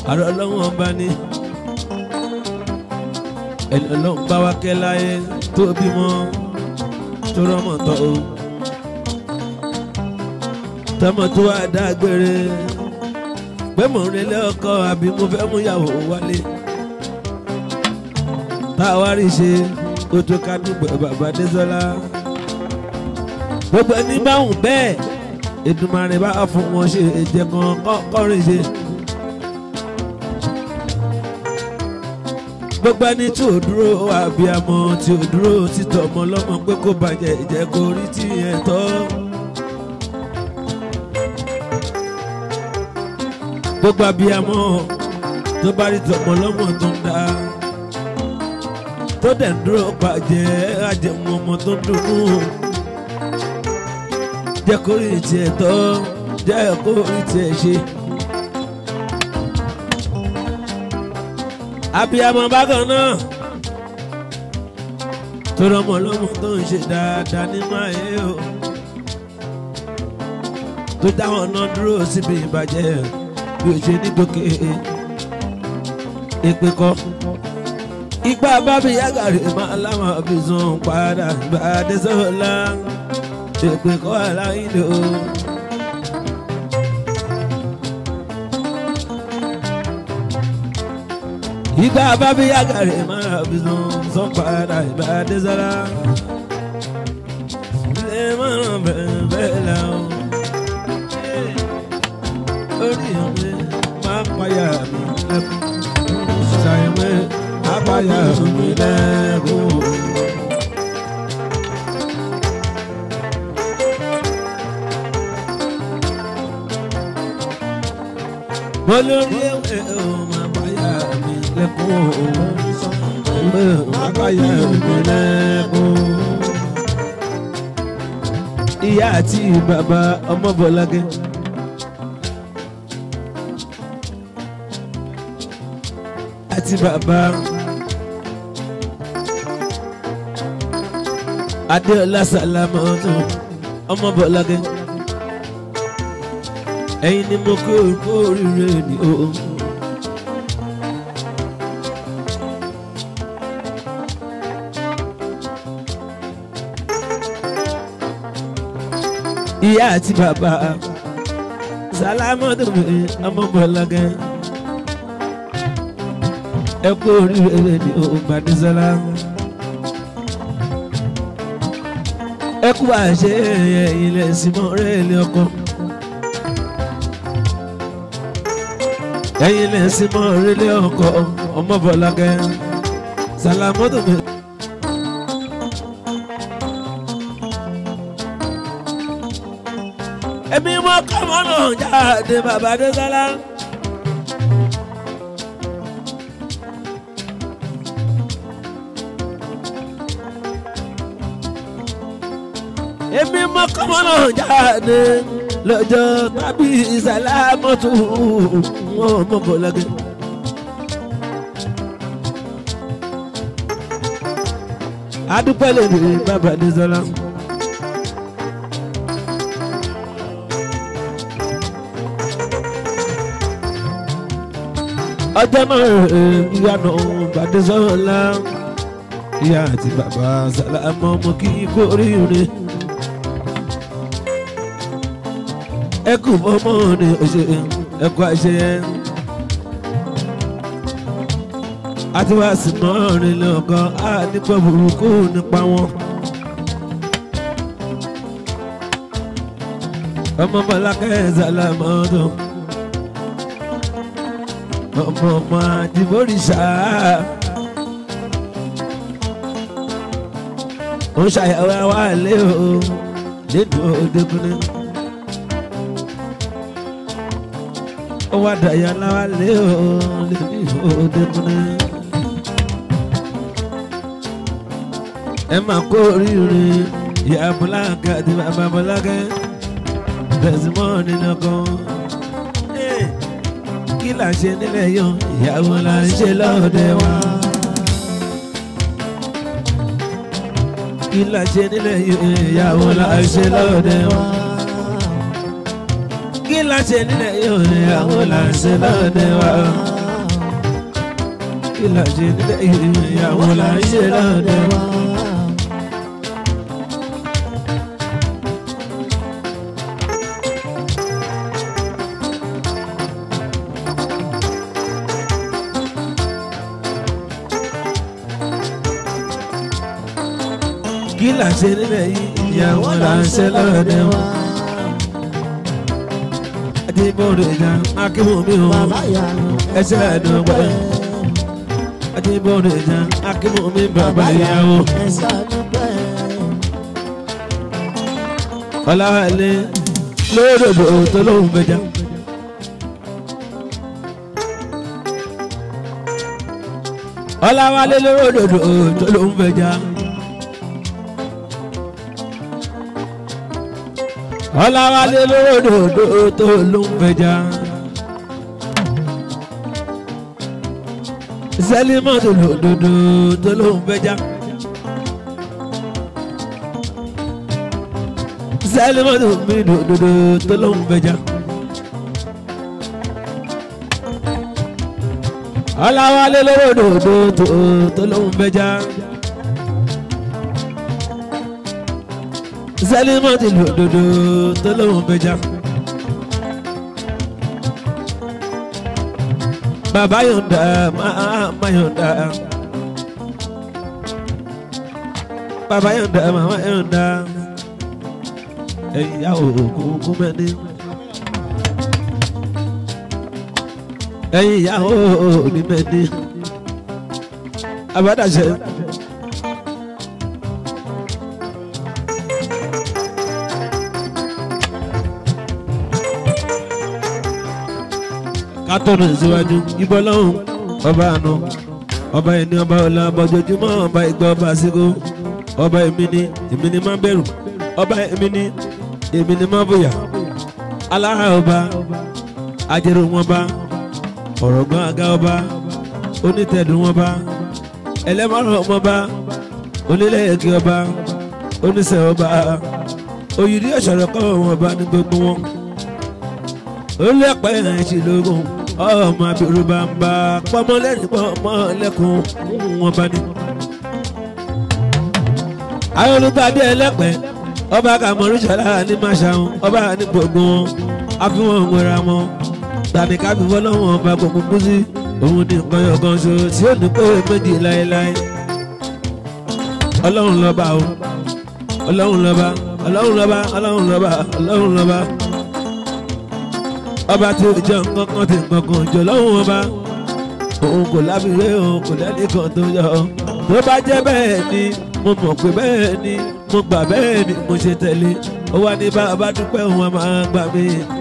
àrò ọlọ́wọ́n bá ní ẹni ọlọ́run bá wá kẹ́ láyé tó bímọ tó rọ́mọ tọ́ o tọmọ tó wá dágbére pé mò ń relé ọkọ àbí mo fẹ́ mú ìyàwó wálé tá a wá rí ṣe kó tó ká dúpẹ́ bàbá Désọ́lá gbogbo ẹni báwùn bẹ́ẹ̀ Èdùmàrè bá fún wọn ṣe èjẹ kan kọrin ṣe. gbogbo ẹni tí ò dúró àbíamọ tí ò dúró títọ́ ọmọ lọ́mọ pé kó bàjẹ́ ìjẹ́ kó rí tí ẹ̀ tọ́. gbogbo àbíamọ tó bá rí tọmọ lọ́mọ tó ń dá tó dẹ̀ ń dúró bàjẹ́ àjẹmọ́ ọmọ tó ń dùnnú jẹ́ kó rí tiẹ̀ tọ́ jẹ́ kó rí tiẹ̀ ṣe. abiyamọ bákan náà tó rọmọ lọmọ tó ń ṣe dáadáa nínú ayé o tó dáwọn náà dúró síbi ìbàjẹ́ bí o ṣe ní gòkè èpè kọ́ ipa bábí yàgàrí máa láwọn fi sùn padà gbàdé sọ́la èpè kọ́ aláìlú. ìgbà bábí yàgàrí máa fi sùn sùn padà gbàdé sọ́la. ilé márùn bẹ́ẹ̀ bẹ́ẹ̀ la o. orí mi máa payà mi lẹ́kùn. ṣàyẹ̀wé máa payà mi lẹ́kùn. mo lórí ewé o máa báyà mi lẹ́kùn o máa báyà mi lẹ́kùn. ìyá àti bàbá ọmọ bọ̀lágẹ́. àti bàbá adéọlá sàlámà ọdún ọmọ bọ̀lágẹ́ ẹ̀yin ni mo kó kó oríire ni o. ìyá àti bàbá sálámọ́tò mi ọmọ bọ̀lágẹ́ ẹ kó oríire ni o gbàdúsọ́lá. ẹ kú àṣẹ ilẹ̀ símọ́ rẹ̀ lé ọkọ. ẹ̀yin lè sí mọ́ orílẹ̀ ọkọ̀ ọmọbọ̀lágẹ́ sàlámọ́tò mi. èmi mọ kọ́mọ́nà jáde bàbá Désọ́lá. èmi mọ kọ́mọ́nà jáde lọ́jọ́ tàbí sàlámọ́tò ọmọbọ̀lágẹ́. adúpẹ́ lè ní bàbá Désọ́lá. ọjọ́ náà ìyànà Bàdésọ́lá ìyá àti bàbá sàlámọ́ ọmọ kí kú oríire. ẹ kú fọmọ ní ọṣẹ ẹ kú àṣeyẹ. àti wá sí mọ́rin lọ́kàn á nípa burúkú nípa wọn. ọmọ bọ́lákẹ́ sàlámọ́tò ọmọ ọmọ àdìmọ́rìṣà ó ṣàyẹ̀wò àwọn àlẹ́ o nínú òdekunrin. ó wá dàyà láwa lé o lè ní òdekunrin. ẹ máa kó oríire ìyá bọ́lákẹ́ àti bàbá bọ́lákẹ́ tẹ̀símọ́ nínú kan. kí là ń ṣe nílẹ̀ yọ ìyàwó là ń ṣe lọ́dẹ wa. kí là ń ṣe nílẹ̀ yọ ìyàwó là ń ṣe lọ́dẹ wa. kí là ń ṣe nílẹ̀ yọ ìyàwó là ń ṣe lọ́dẹ wa. kí là ṣe nílẹ̀ yìí ìyàwó là ń ṣe lọ́dọ̀ wa. kí là ṣe nílẹ̀ yìí ìyàwó là ń ṣe lọ́dọ̀ wa. adébọ̀dọ̀ ìjà akínwó mi ò Bàbá ìyanu ẹsẹ̀ ẹ̀dùnúgbẹ́. adébọ̀dọ̀ ìjà akínwó mi bàbá ìyàwó. ẹ̀sẹ̀ àdúpẹ́. ọ̀làwálé lódòdó tó lóun gbẹjà. ọ̀làwálé lódòdó tó lóun gbẹjà. ọ̀làwálé lódòdó tó lóun gbẹjà. sẹ́límọ́tò lódòdó tó lóun gbẹjà. sẹ́límọ́tò mi dòdòdó tó lóun gbẹjà. ọ̀làwálé lódòdó tó tó lóun gbẹjà. sẹ́límọ́tò lódòdó tó lóun gbẹjà. bàbá yọ̀ǹda máa yọ̀ǹda. bàbá yọ̀ǹda màmá yọ̀ǹda ẹ̀yà òkú mẹ́ni. ẹ̀yin ìyàwó ní mẹ́ni. abádàṣe. kátọ́nù síwájú ibọ́ lọ́hùn ọba àná ọba ẹni ọba ọ̀la bọ́jọ́júmọ́ ọba ìgbà ọba àsìkò ọba èmi ni èmi ni má bẹ̀rù ọba èmi ni èmi ni má bóyá alára ọba ajẹrò wọn bá ọ̀rọ̀ gbọ́n àga ọba onítẹ̀dùn wọn bá ẹlẹ́mọ̀ràn wọn bá onílẹ̀yẹ̀kẹ́ ọba oníṣẹ́ ọba òyìnbí ọ̀ṣọ̀rọ̀ kọ́ wọn bá ní gbogbo wọn olùpẹ̀ ẹ̀ṣin lógún ọmọ abirù bá ń bá pọ́nmọ́lẹ́rìn pọ́nmọ́lẹ́kùn wọn bá ní. ayọ̀lùgbàdé ẹlẹ́pẹ́ ọba kàmọ́rúṣọ́lá ní máṣáhùn ọba ní gbogbo wọn àfihàn ìwéra wọn tàbí kábí fọlọ́wọ́n ọba gbogbo kú sí òun ní nǹkan yọ̀kan ṣo tí ó ní pé méjì láéláé ọlọ́run lọ́ba o ọlọ́run lọ́ba ọlọ́run lọ́ba ọlọ́run lọ́ba ọlọ́run lọ́ba ọba tí ó jẹ́ nǹkan kan tí nǹkan kan jọ lọ́hùn ọba òun kò lábìrẹ́ òun kò lẹ́nìkan tó yọ tó bá jẹ́ bẹ́ẹ̀ ni mo mọ̀ pé bẹ́ẹ̀ ni mo gbà bẹ́ẹ̀ ni mo ṣe tẹ̀lé ó wá ní bá dúpẹ́ òun a máa gbà mí.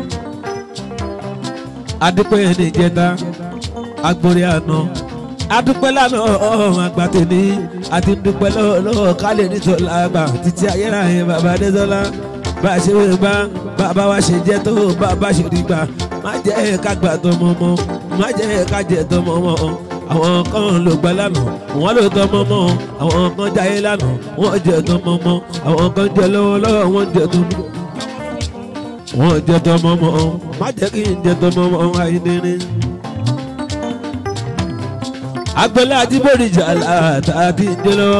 adúpẹ́ ní ìjẹta agbórí àná adúpẹ́ lánàá ọ̀hún àgbàtẹ̀ni àti dúpẹ́ lọ́wọ́ kálẹ̀ nítorí àgbà títí ayérayé bàbá adéṣọlá bá a ṣe wé bá bàbá wa ṣe jẹ́ tó bàbá ṣe rí gbà má jẹ́ ká gbà tọmọ mọ́ má jẹ́ ká jẹ tọmọ mọ́ àwọn kan ló gbà lánàá wọ́n ló tọmọ mọ́ àwọn kan jáyé lánàá wọ́n jẹ tọmọ mọ́ àwọn kan jẹ lọ́wọ́lọ́wọ́ wọ́n jẹ tọmọ wọ́n jẹ tọmọ mọ́ má jẹ́ kí n jẹ tọmọ mọ́ àìníní. agbẹ́lẹ́ àti bòrìjà àti ìdílọ́wọ́.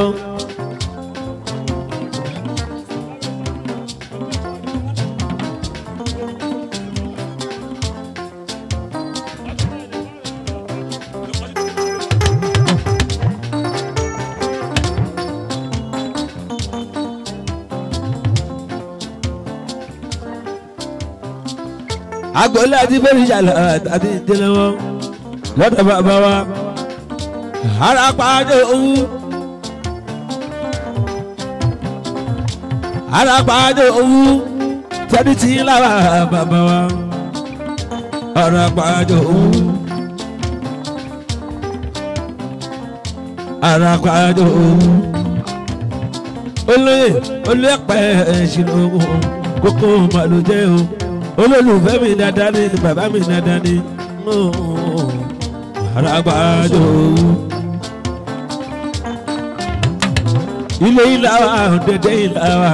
agboola àti bẹ́rìṣàlá àti ìdílẹ́wọ́ lọ́dọ̀ bàbá wa arapàdé owó arapàdé owó tẹ́bí tí ń lára bàbá wa arapàdé owó arapàdé owó olóyè olóyèpẹ̀ ẹ̀ṣin ogun kókó màlúùjẹ́ o olólùfẹ́ mi dáadáa ni bàbá mi dáadáa ni aragbájọ. ilé ilá wa ọ̀dẹ̀dẹ̀ ilá wa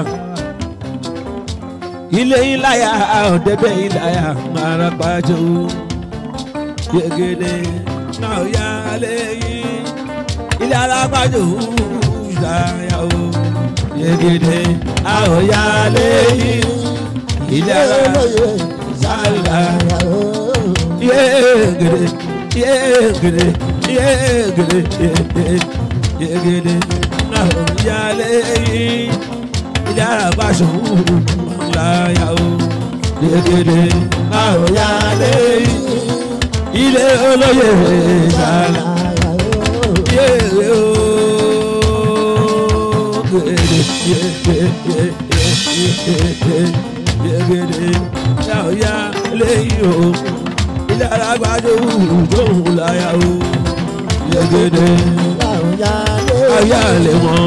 ilé ilá ya ọ̀dẹ̀dẹ̀ ilá ya aragbájọ. yegede náà yá lẹ́yìn ilé alágbájò ìdáyà o yegede àwọn yá lẹ́yìn ilé alágbájò ìdáyà o yegede yegede yegede yegede náà yá lẹ́yìn ilé alágbájò ìdáyà o yegede àwọn yá lẹ́yìn ilé olóyè ìdáyà yéèrè o gèdè yégèdè yégèdè yàwóyá lẹ́yìn o ilé alágbájọ òhùn láyà o yégèdè ayá lè mọ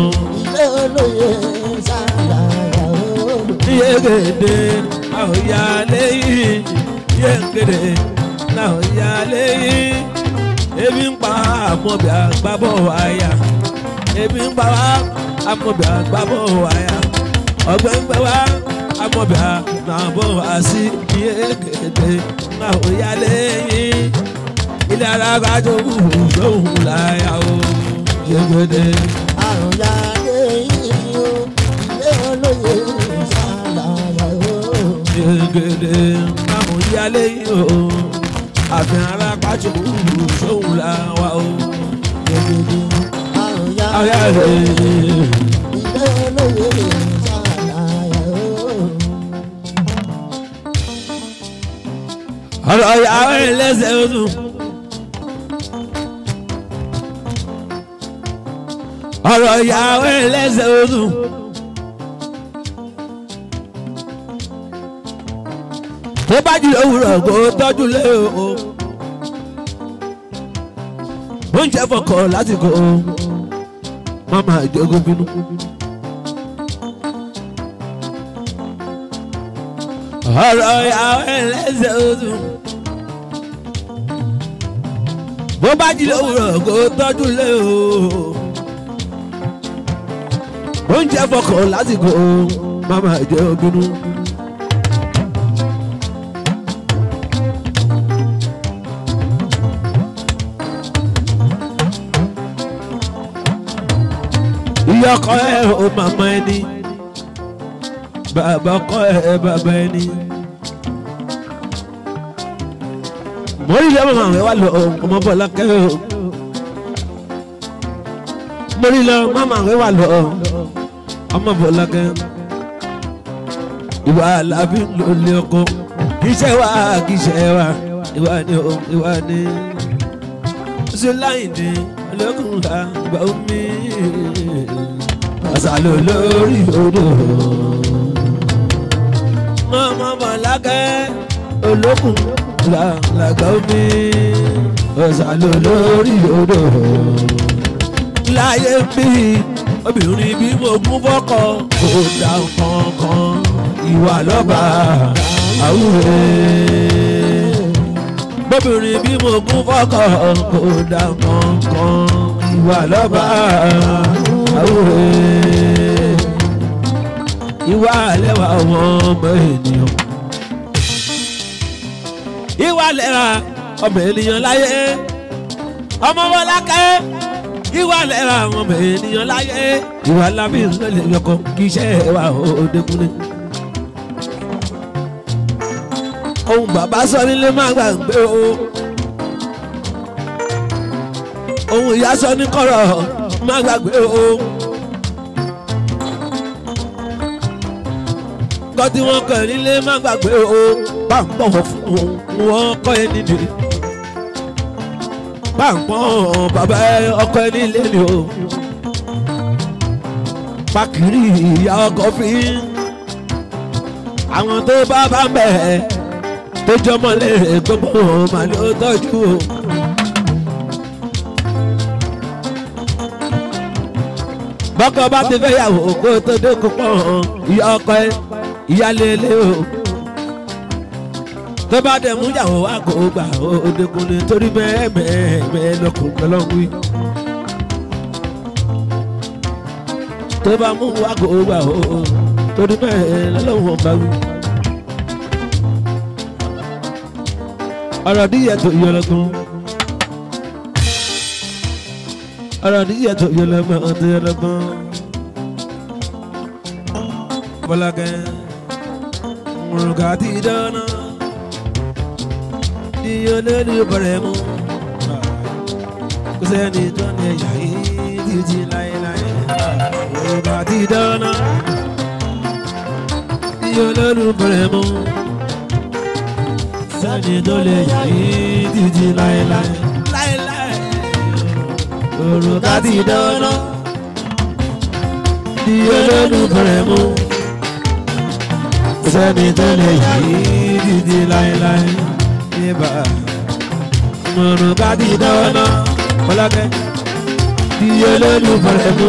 yégèdè àwòyá lẹ́yìn yégèdè àwòyá lẹ́yìn ebi ń pa àmọ́bí àgbábọ̀ wáyà ebi ń pa wá àmọ́bí àgbábọ̀ wáyà ọgbẹ́ ń gbẹ wá àmọ́bí àgbábọ̀ wá sí iye kéde náà ó yá lẹ́yìn ilé alágbájọ òhùn lóhùn láyà ó yégede. àrùn ya lẹ́yìn o ilé olóye ṣàlàyé o. yégede náà ó yá lẹ́yìn o àfihàn alágbájọ òhùn lóhùn láwà ó yégede. àrùn ya ayá lẹ́yìn. ilé olóye ṣàlàyé o. ọ̀rọ̀ ìyàwó ẹlẹ́sẹ̀ oṣù. ọ̀rọ̀ ìyàwó ẹlẹ́sẹ̀ oṣù. tó bá jí òwúrọ̀ kó tọ́jú lé o. oúnjẹ fọkàn lásìkò mama ìjọgún bínú. ọ̀rọ̀ ìyàwó ẹlẹ́sẹ̀ oṣù. bó bá jí lówùrọ̀ kó tọ́jú lé o. oúnjẹ fọkàn lásìkò mama ìjẹ́ obìnú. ìyá ọkọ ẹ ò màmá ẹni bàbá ọkọ ẹ bàbá ẹni. mo rí lọ́mọ àwọn ẹ̀wà lọ ọmọ bọ́lá kẹ́rẹ́ o. mo rí lọ mọ́mọ́ àwọn ẹ̀wà lọ ọmọ bọ́lá kẹ́rẹ́. ìwà làbí ló lé ọkọ kì í ṣe wá kì í ṣe wá ìwà ni o ìwà ni. ṣé láyìn ní olókùn la gbà omi àṣàlò lórí odò. mọ́mọ́ bọ́lá kẹ́rẹ́ olókùn la làgbà omi ọ̀sàlò lórí odò. láyé bí obìnrin bí mo gún fọ́kọ kò dá kankan ìwà lọ́ba àwúre. bóbìnrin bí mo gún fọ́kọ kò dá kankan ìwà lọ́ba àwúre. ìwà lẹ́wà ọmọ ọmọ ènìyàn ìwà lẹ́ra ọmọ ènìyàn láyé ọmọ Bọ́lákẹ́ ìwà lẹ́ra ọmọ ènìyàn láyé ìwà lábí nǹkan lè yọkọ kì í ṣe ẹwà òdekunle. ohun bàbá sọ nílé má gbàgbé o ohun ìyá sọ ní kọ̀rọ̀ má gbàgbé o. kọ́ tí wọ́n kàn nílé má gbàgbé o bá ń bọ̀wọ̀ fún wọn kọ́ ẹ nídìí bá ń pọ́n bàbá ọkọ ẹ nílé ni o pàkìrì ìyá ọkọ fi àwọn tó bá bá ń bẹ̀ tó jọmọ lè gbogbo màlúù ó tọ́jú o. bọ́kọ bá ti fẹ́ yàwó kó tó dé kó pọ̀ ìyá ọkọ ẹ ìyálélé o tó bá dẹ̀ mú yàwó wá kó gbà ó dẹkùnrin torí bẹ́ẹ̀ bẹ́ẹ̀ bẹ́ẹ̀ lọkùn lọ́lọ́wí. tó bá mú wá kó gbà ó torí bẹ́ẹ̀ lọ́lọ́wọ́ bá wí. ọ̀rọ̀ díyẹ tó yọ lọ́gbọ́n ọ̀rọ̀ níyẹ̀ tó yẹ lọ́gbọ́n tó yẹ lọ́gbọ́n. bọ́lákẹ́ mùrùkà ti dáná ní olórí bọ̀rẹ̀ mú kò sẹ́ni tó ní ẹ̀yà yìí títí láéláé mùrùkà ti dáná ní olórí bọ̀rẹ̀ mú sẹ́ni tó lè yà yìí títí láéláé láéláé mùrùkà ti dáná ní olórí bọ̀rẹ̀ mú sẹ́ni tó lè yà yìí títí láéláé yébà mọ̀nà ká ti dáná ọlọ́kẹ́ tí olólùfẹ́ mú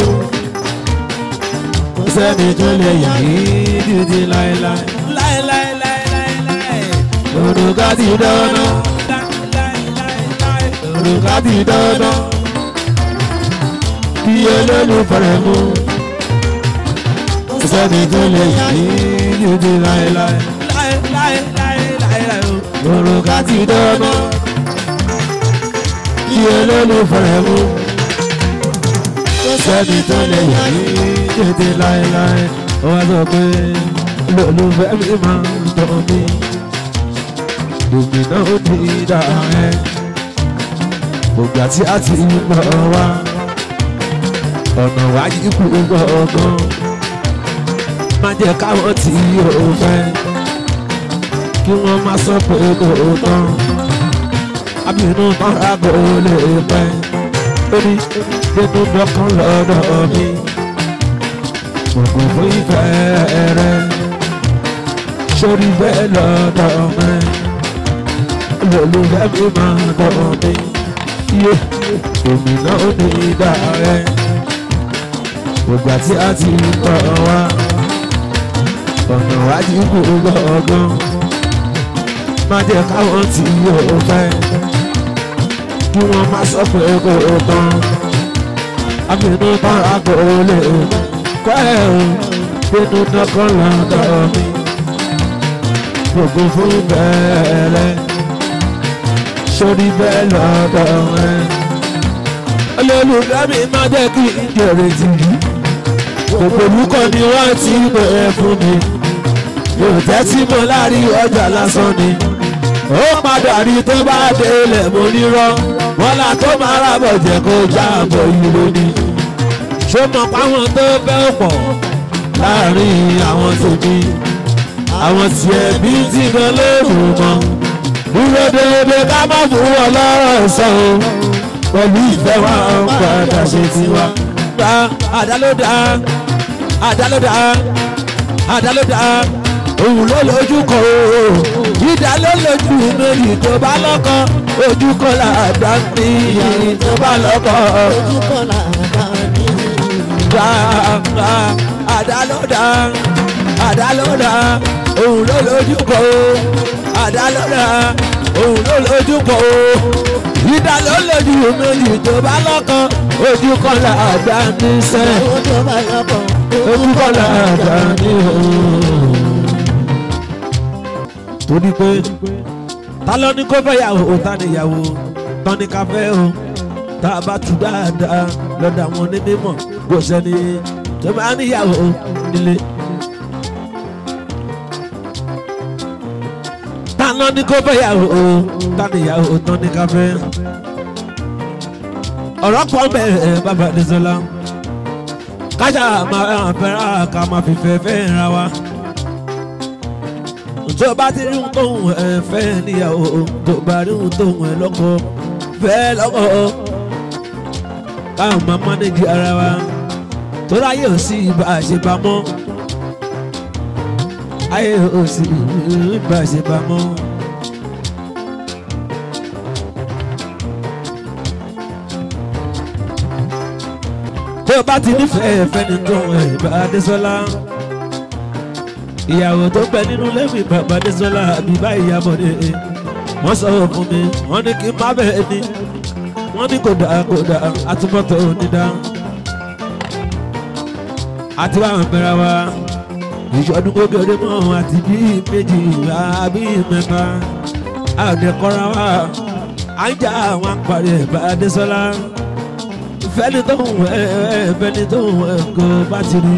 sẹ́ni tó lè yà yìí títí láéláé láéláé láéláé mọ̀nà ká ti dáná mọ̀nà ká ti dáná tí olólùfẹ́ mú sẹ́ni tó lè yà yìí títí láéláé láéláé láéláé òrùka ti dáná kí olólùfẹ́ mú sẹ́ni tó lè yà ní tètè láéláé ó wá sọ pé olólùfẹ́ mi máa ń tọ́ mi gómìnà ó ti dà ẹ́ gbogbo àti àti ìgbọ̀ wá ọ̀nà wáyé kú gbọ̀ngàn má jẹ́ káwọn tí yóò fẹ́ kí wọ́n má sọ pé kò tán abínú tọ́ra kò lè pẹ́ ó ní nínú dọ́kàn lọ́dọ̀ mi gbogbo fún ìfẹ́ rẹ sórí bẹ́ẹ̀ lọ́dọ̀ mi olólùfẹ́ mi máa dọ̀ mi yé òmìnira ó ní ìdá rẹ gbogbo àti àti ìkọ̀ wa ọ̀nà wájú kò gbọ̀ngàn má jẹ́ káwọn tí yóò fẹ́ kí wọ́n má sọ pé kò tán àbínú tán àgọ́ lè kọ́ ẹ̀ o bínú dọ́kàn lọ́dọ̀ mi gbogbo fún bẹ́ẹ̀rẹ̀ sórí bẹ́ẹ̀ lọ́dọ̀ rẹ̀ olólùfẹ́ mi má jẹ́ kí n jèrè tì í gbogbo olùkọ́ ni wọ́n ti bẹ̀rẹ̀ fún mi yóò tẹ́tí mọ́ láàrin ọjà lásán ni ó padà rí tó bá délẹ̀ mo nírọ́ wọn là tó máa rábọ̀ jẹ́ kó jáàbọ̀ yìí lónìí ṣó mọ̀ páwọn tó fẹ́ pọ̀ láàrin àwọn tèmi àwọn tiẹ̀ bí tí kan lóòrù mọ́ dúró déédéé ká má fún wọn lọ́rọ̀ sọ o pẹ̀lú ìfẹ́ wa ń padà ṣe tiwa. gba àdálódà àdálódà àdálódà òun ló lójú kọ o ìdá ló lójú méjì tó bá lọ́kọ ojú kọ làdá ní tó bá lọ́kọ. ojú kan làdá ní. gba gba àdálódà àdálódà òun ló lójú kọ o àdálódà òun ló lójú kọ o ìdá ló lójú méjì tó bá lọ́kọ ojú kọ làdá ní sẹ́ ojú bá lọ́kọ̀ ojú kọ làdá ní o torí pé ta ló ní kó fẹ́ yàwó ta ni yàwó tán ní ká fẹ́ o tá a bá tu dáadáa lọ́dọ̀ àwọn onímọ̀ kò sẹ́ni tó máa níyàwó nílé. ta ló ní kó fẹ́ yàwó ta ni yàwó tán ní ká fẹ́. ọ̀rọ̀ pọ̀ bẹ́ẹ̀ bàbá Adésọlá kájà máa fẹ́ràn ká máa fi fẹ́ fẹ́ ra wa tó bá ti rí ohun tóun ẹ fẹ́ níyàwó tó bá rí ohun tóun ẹ lọ́kọ fẹ́ lọ́kọ káwọn máa mánéjì ara wa tó ráyè ò sí ibà àṣepamọ́ ayé ò sí ibà àṣepamọ́. tó bá ti nífẹ̀ẹ́ fẹ́ni tó ẹ̀ bá Adésọlá ìyàwó tó pẹ́ nínú lẹ́mí bàbá Adésọlá àbíbá ìyàbọ̀dé wọ́n sọ fún mi wọ́n ní kí n má bẹ́ẹ̀ ni wọ́n ní kò dáa kò dáa àtúbọ̀tọ̀ onídá àti wàá bẹ̀rẹ̀ wa ìṣọdún kékeré mọ́ àti bí méjì àbí mẹ́ta àdẹ̀kọ́ra wa à ń jà àwọn àpàrẹ̀ bá Adésọlá fẹ́ni tó ń wẹ̀ ẹ́ fẹ́ni tó ń wẹ̀ kó bá ti rí.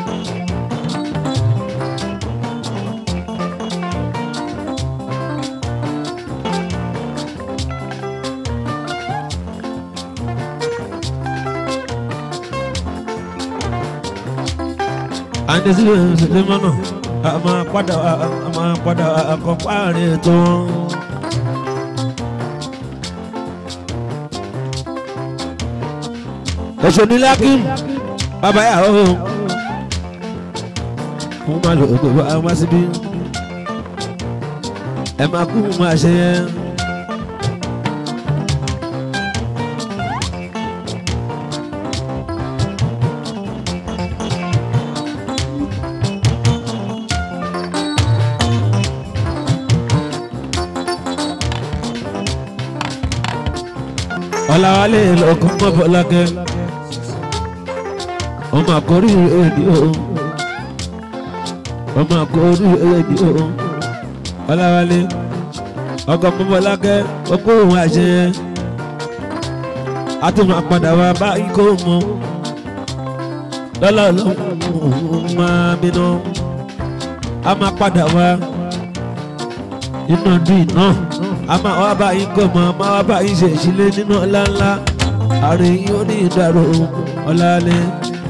àti sílẹ̀ sílẹ̀ mọ́nà a máa padà a máa padà kọ́ páàrin ètò wọn. èso ní lákìm bàbá yà ó fún máa lò ó bá wá síbí ẹ máa kú máa ṣe yẹn. ọ̀làwálé lọ́kàn mọ́ fọlákẹ́ ọmọ àkórí èdè o ọmọ àkórí èdè o ọ̀làwálé ọkọ̀ mọ́ fọlákẹ́ ọkọ̀ òun àṣẹ àtúmọ̀ àpàdà wa bá ikọ̀ mọ́ lọ́lá ọlọ́run máa bínú a máa padà wá nínú ọdún yìí náà a máa wá bá yín kọ́ mọ́ a máa wá bá yín ṣe ìṣílẹ̀ nínú ọlá ńlá àárín yín ó ní ìdàrú ọ̀làlẹ̀.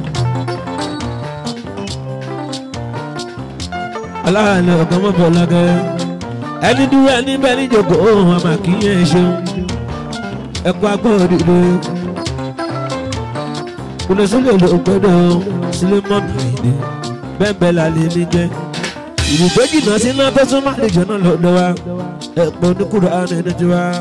aláàlẹ̀ ọ̀gá mọ́bọ̀ lágẹ̀ ẹni dúró ẹni bẹ́ẹ̀ ní ìjòkó òun àmà kì í yẹn ṣeun ẹ̀kọ́ agbọ́ òdìdó kùnà sílẹ̀ ló gbọ́dọ̀ sílẹ̀ mọ́bì ìdí bẹ́ẹ̀ bẹ́ẹ̀ lálẹ́ ní jẹ́ ìlú tó jìnnà sí iná tó súnmọ́ àlejò náà lọ́dọ̀ wa ẹ̀pọ̀ oníkùrọ̀ àrùn ẹni tí wa.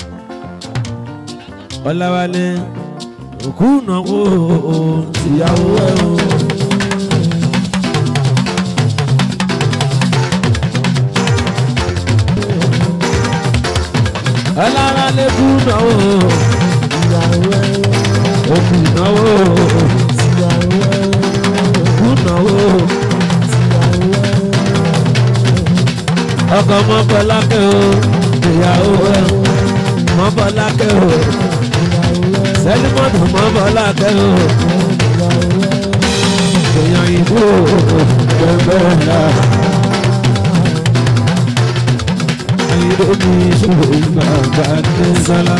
ọ̀làwálé òkú náwó ìyàwó ẹ̀ o. ọ̀làwálé kú náwó òkú náwó kú náwó. ọkọ mọ́bọ́lákẹ́ o ìyàwó ẹ̀ mọ́bọ́lákẹ́ o sẹ́límọ́tò mọ́bọ́lákẹ́ o èèyàn ìbò gbẹgbẹ́ ńlá ayé mi ìṣòro gbàgbà ní sálá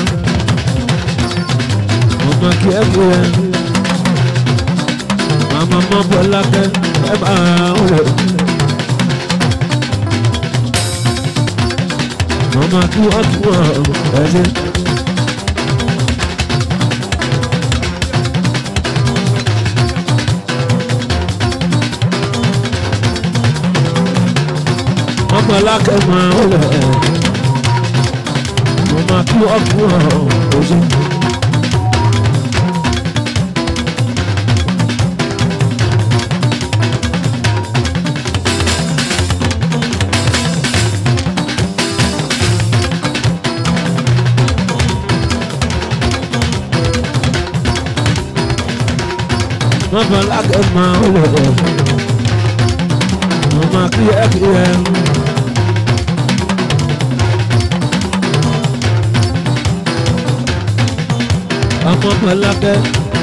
ọmọ kí ẹ fún ẹ màmá mọ́bọ́lákẹ́ ẹ máa ń rẹ̀. Mama tu akwa ẹni. Mama lákẹ́ máa ń rẹ̀. Mama tu akwa ẹni. Mama lákẹ́ máa ń rẹ̀. Mama kí ẹ kí ẹ. Ọmọ Mọlákẹ́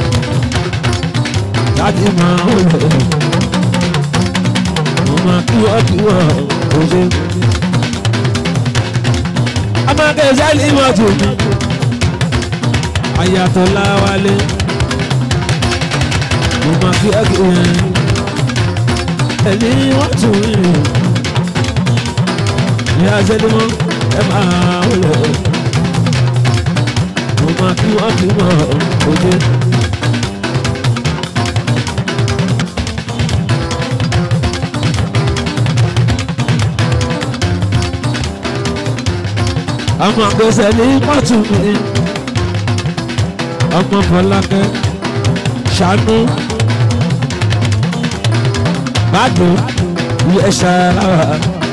láti máa ń rẹ̀. Mama kí wọ́ kí wọ́ kò ṣe. Ọmọ kẹsàn-án ní mọ́tò mi. Ayàtọ̀ láwálé mo máa fi ẹ́gì yẹn ẹni wọ́n tún rìn ní azẹ́dẹ́mọ́ ẹ máa wọlé mo máa fi wọ́n fi mọ̀ òde. àwọn àgbẹ̀sẹ̀ ní mọ́tò mi ọmọ Fọlákẹ́ ṣàánú gbádùn ilé ṣàlàwà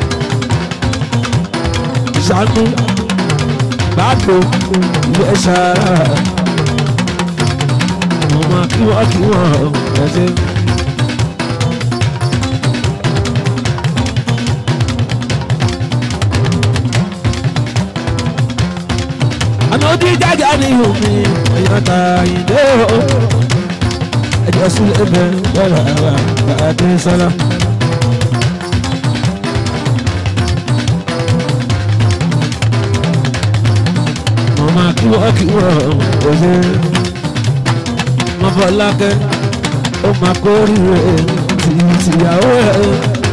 ṣàánú gbádùn ilé ṣàlàwà mo máa kí wọ́n kí wọ́n ẹ̀ṣẹ̀. àná ó dín jáde gani omi ọ̀yọ́ta ìdè o ẹjọ́ sílẹ̀ bẹ̀ bẹ̀rẹ̀ wà bàdé sọ́lá. mo máa kí wọ́n kí wọ́n òye mo bọ́ lákẹ́ ó máa kórìíre tì tìyàwó ẹ̀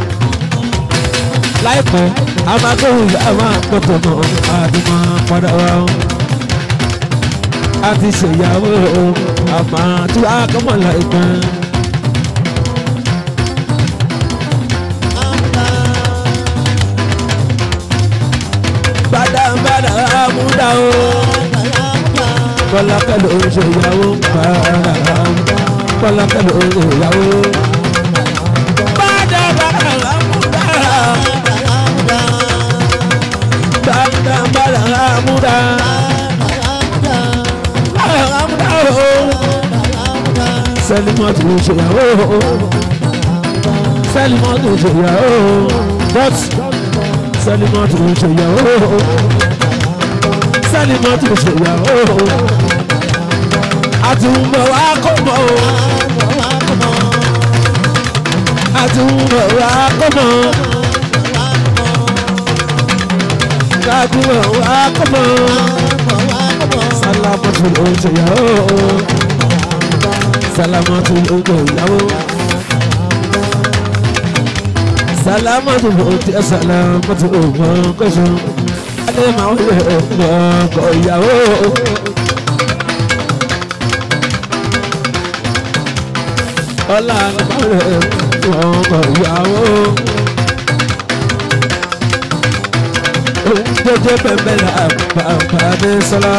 láìpẹ́ a máa gbóhùn ìyá máa gbọ́dọ̀ mọ́ àdúmọ̀ padà wá o a ti ṣèyàwó o àmọ́ tí a kọ́ mọ̀ láìpẹ́. gbàdàgbàdà àmúdà o kọ́lákẹ́ ló ń ṣèyàwó gbàdàgbàdà kọ́lákẹ́ ló ń ṣèyàwó. gbàdàgbàdà àmúdà gbàdàgbàdà àmúdà àmúdà o sẹ́límọ́tò ń ṣèyàwó sẹ́límọ́tò ń ṣèyàwó bọ́t sẹ́límọ́tò ń ṣèyàwó sẹ́límọ́tò ń ṣèyàwó àtúnbọ̀ wá kó mọ́ o àtúnbọ̀ wá kó mọ́ kàdúrà wá kó mọ́ sálámọ́tò ń ṣèyàwó sálámọ́tò ń ṣèyàwó salamatu bòtí salamatu ògbọ́nkọ́sọ alẹ́ máa ń lè gbọ́ngọ́ ìyàwó. ọlá máa ń lè gbọ́ngọ́ ìyàwó. òun jẹjẹ bẹ̀bẹ̀ la bàbá mi sọlá.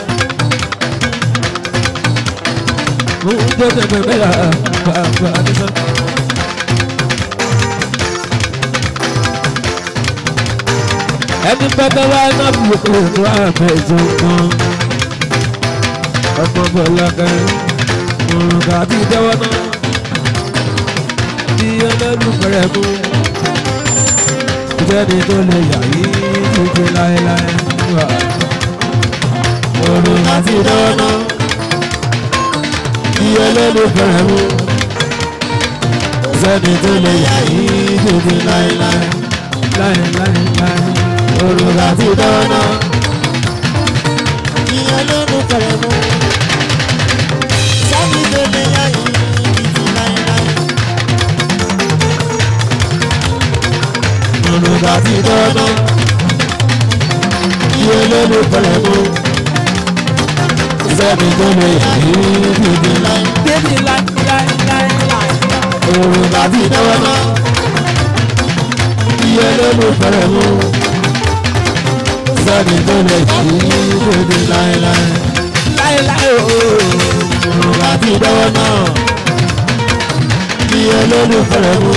òun jẹjẹ bẹ̀bẹ̀ la bàbá mi sọlá. ẹni pẹ́pẹ́ wá náà fi ètò àbẹ̀jọ kan ọmọ bọ̀lákẹ́ òrùka àti ìjẹ́wọ́ náà bí olólùfẹ́rẹ́ mú ìjẹ́ni tó lè yà yí títí láéláé wà òrùka àti ìjẹ́wọ́ náà bí olólùfẹ́rẹ́ mú ìjẹ́ni tó lè yà yí títí láéláé láéláé olùkà ti dáná. ìyẹn ló ń fẹ̀rẹ̀ mú sábì tó lè yá yìí títí láéláé. olùkà ti dáná. iye lónìí fẹ̀rẹ̀ mú. sẹ́ni tó lè yí dídí láì. débi láéláé. olùkà ti dáná. iye lónìí fẹ̀rẹ̀ mú. sẹ́ni tó lè yí dídí láéláé. láéláé ooo. olùkà ti dáná. iye lónìí fẹ̀rẹ̀ mú.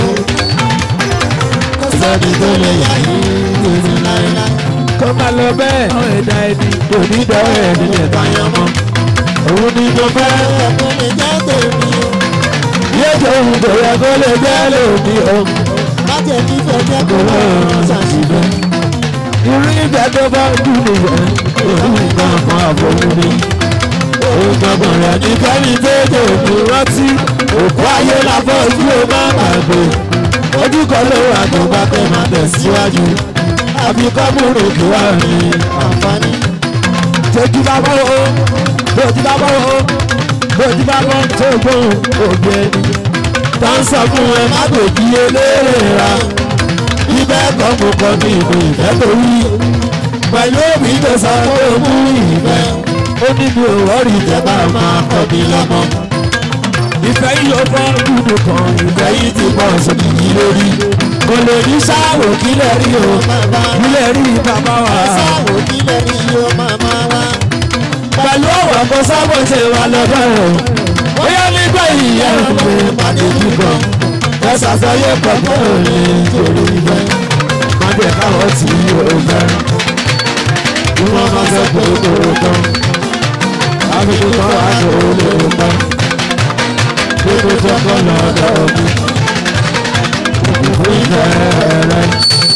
sẹ́ni tó lè yí dídí láéláé. kó má lọ bẹ́ẹ̀. àwọn ẹ̀dá ẹni kò ní dọ́wọ́ ẹ̀ nílẹ̀ báyọ̀ mọ́. òun ni mo fẹ́. ẹ̀kọ́ lè jẹ́ tèmi o. yéjọ ohun tó yẹ kó lè jẹ́ lòdì o. láti ẹ̀kí fẹ́ jẹ́ kó kò lọ́rùn lọ́rùn ṣàṣìbẹ̀. ṣàṣìbẹ̀. irú ìgbà tó bá dùn nìyẹn òun nǹkan kan àbòrò ni. òun gbọ̀ngàn rẹ̀ ní kẹ́mi tètè òkú rántí. òkú ayé la fọ́ ojú o má gbàgbé. ojú kan ló wà tó bá tẹ̀ máa tẹ̀síwájú. àfi kọ́múrò kí wà ní àǹfààní tójú bá bọ́ o tójú bá bọ́ o tójú bá bọ́ tó gbóhùn òbí ẹni. tá ń sọ fún ẹ má gbèjì eléèrè ra ibẹ̀ kọ́ mo kọ́ ní ìlú ìfẹ́ tó wí. pẹ̀lú òbí tó sọ pé o mú ìfẹ́ ó ní mi ò wọ́ọ̀rì ìjẹba máa kọ́ mi lọ́mọ. ìfẹ́ yìí ló fọ́ dúdú kan ìfẹ́ yìí ti pọ̀ sókè yìí lórí. kò lè ní sáwò kílẹ̀ rí o kílẹ̀ rí bàbá wa sáwò kílẹ̀ rí o màmá wa. pẹ̀lú ọ̀wọ̀ kó sábò ṣe wà lọ́dọ̀ rẹ̀. bóyá nígbà ìyá ìpè pàdé kíkọ ẹ ṣàṣàyè pẹ̀lú òní torí ibẹ̀. májẹ̀ káwọ́ tí ó fẹ́. kí wọ́n máa fẹ́ pé kóró tán. àbíkú kan wà ní olè tán. gbogbo tọkọ lọ́dọ̀ mi. òkùnkùn ìfẹ́ rẹ̀.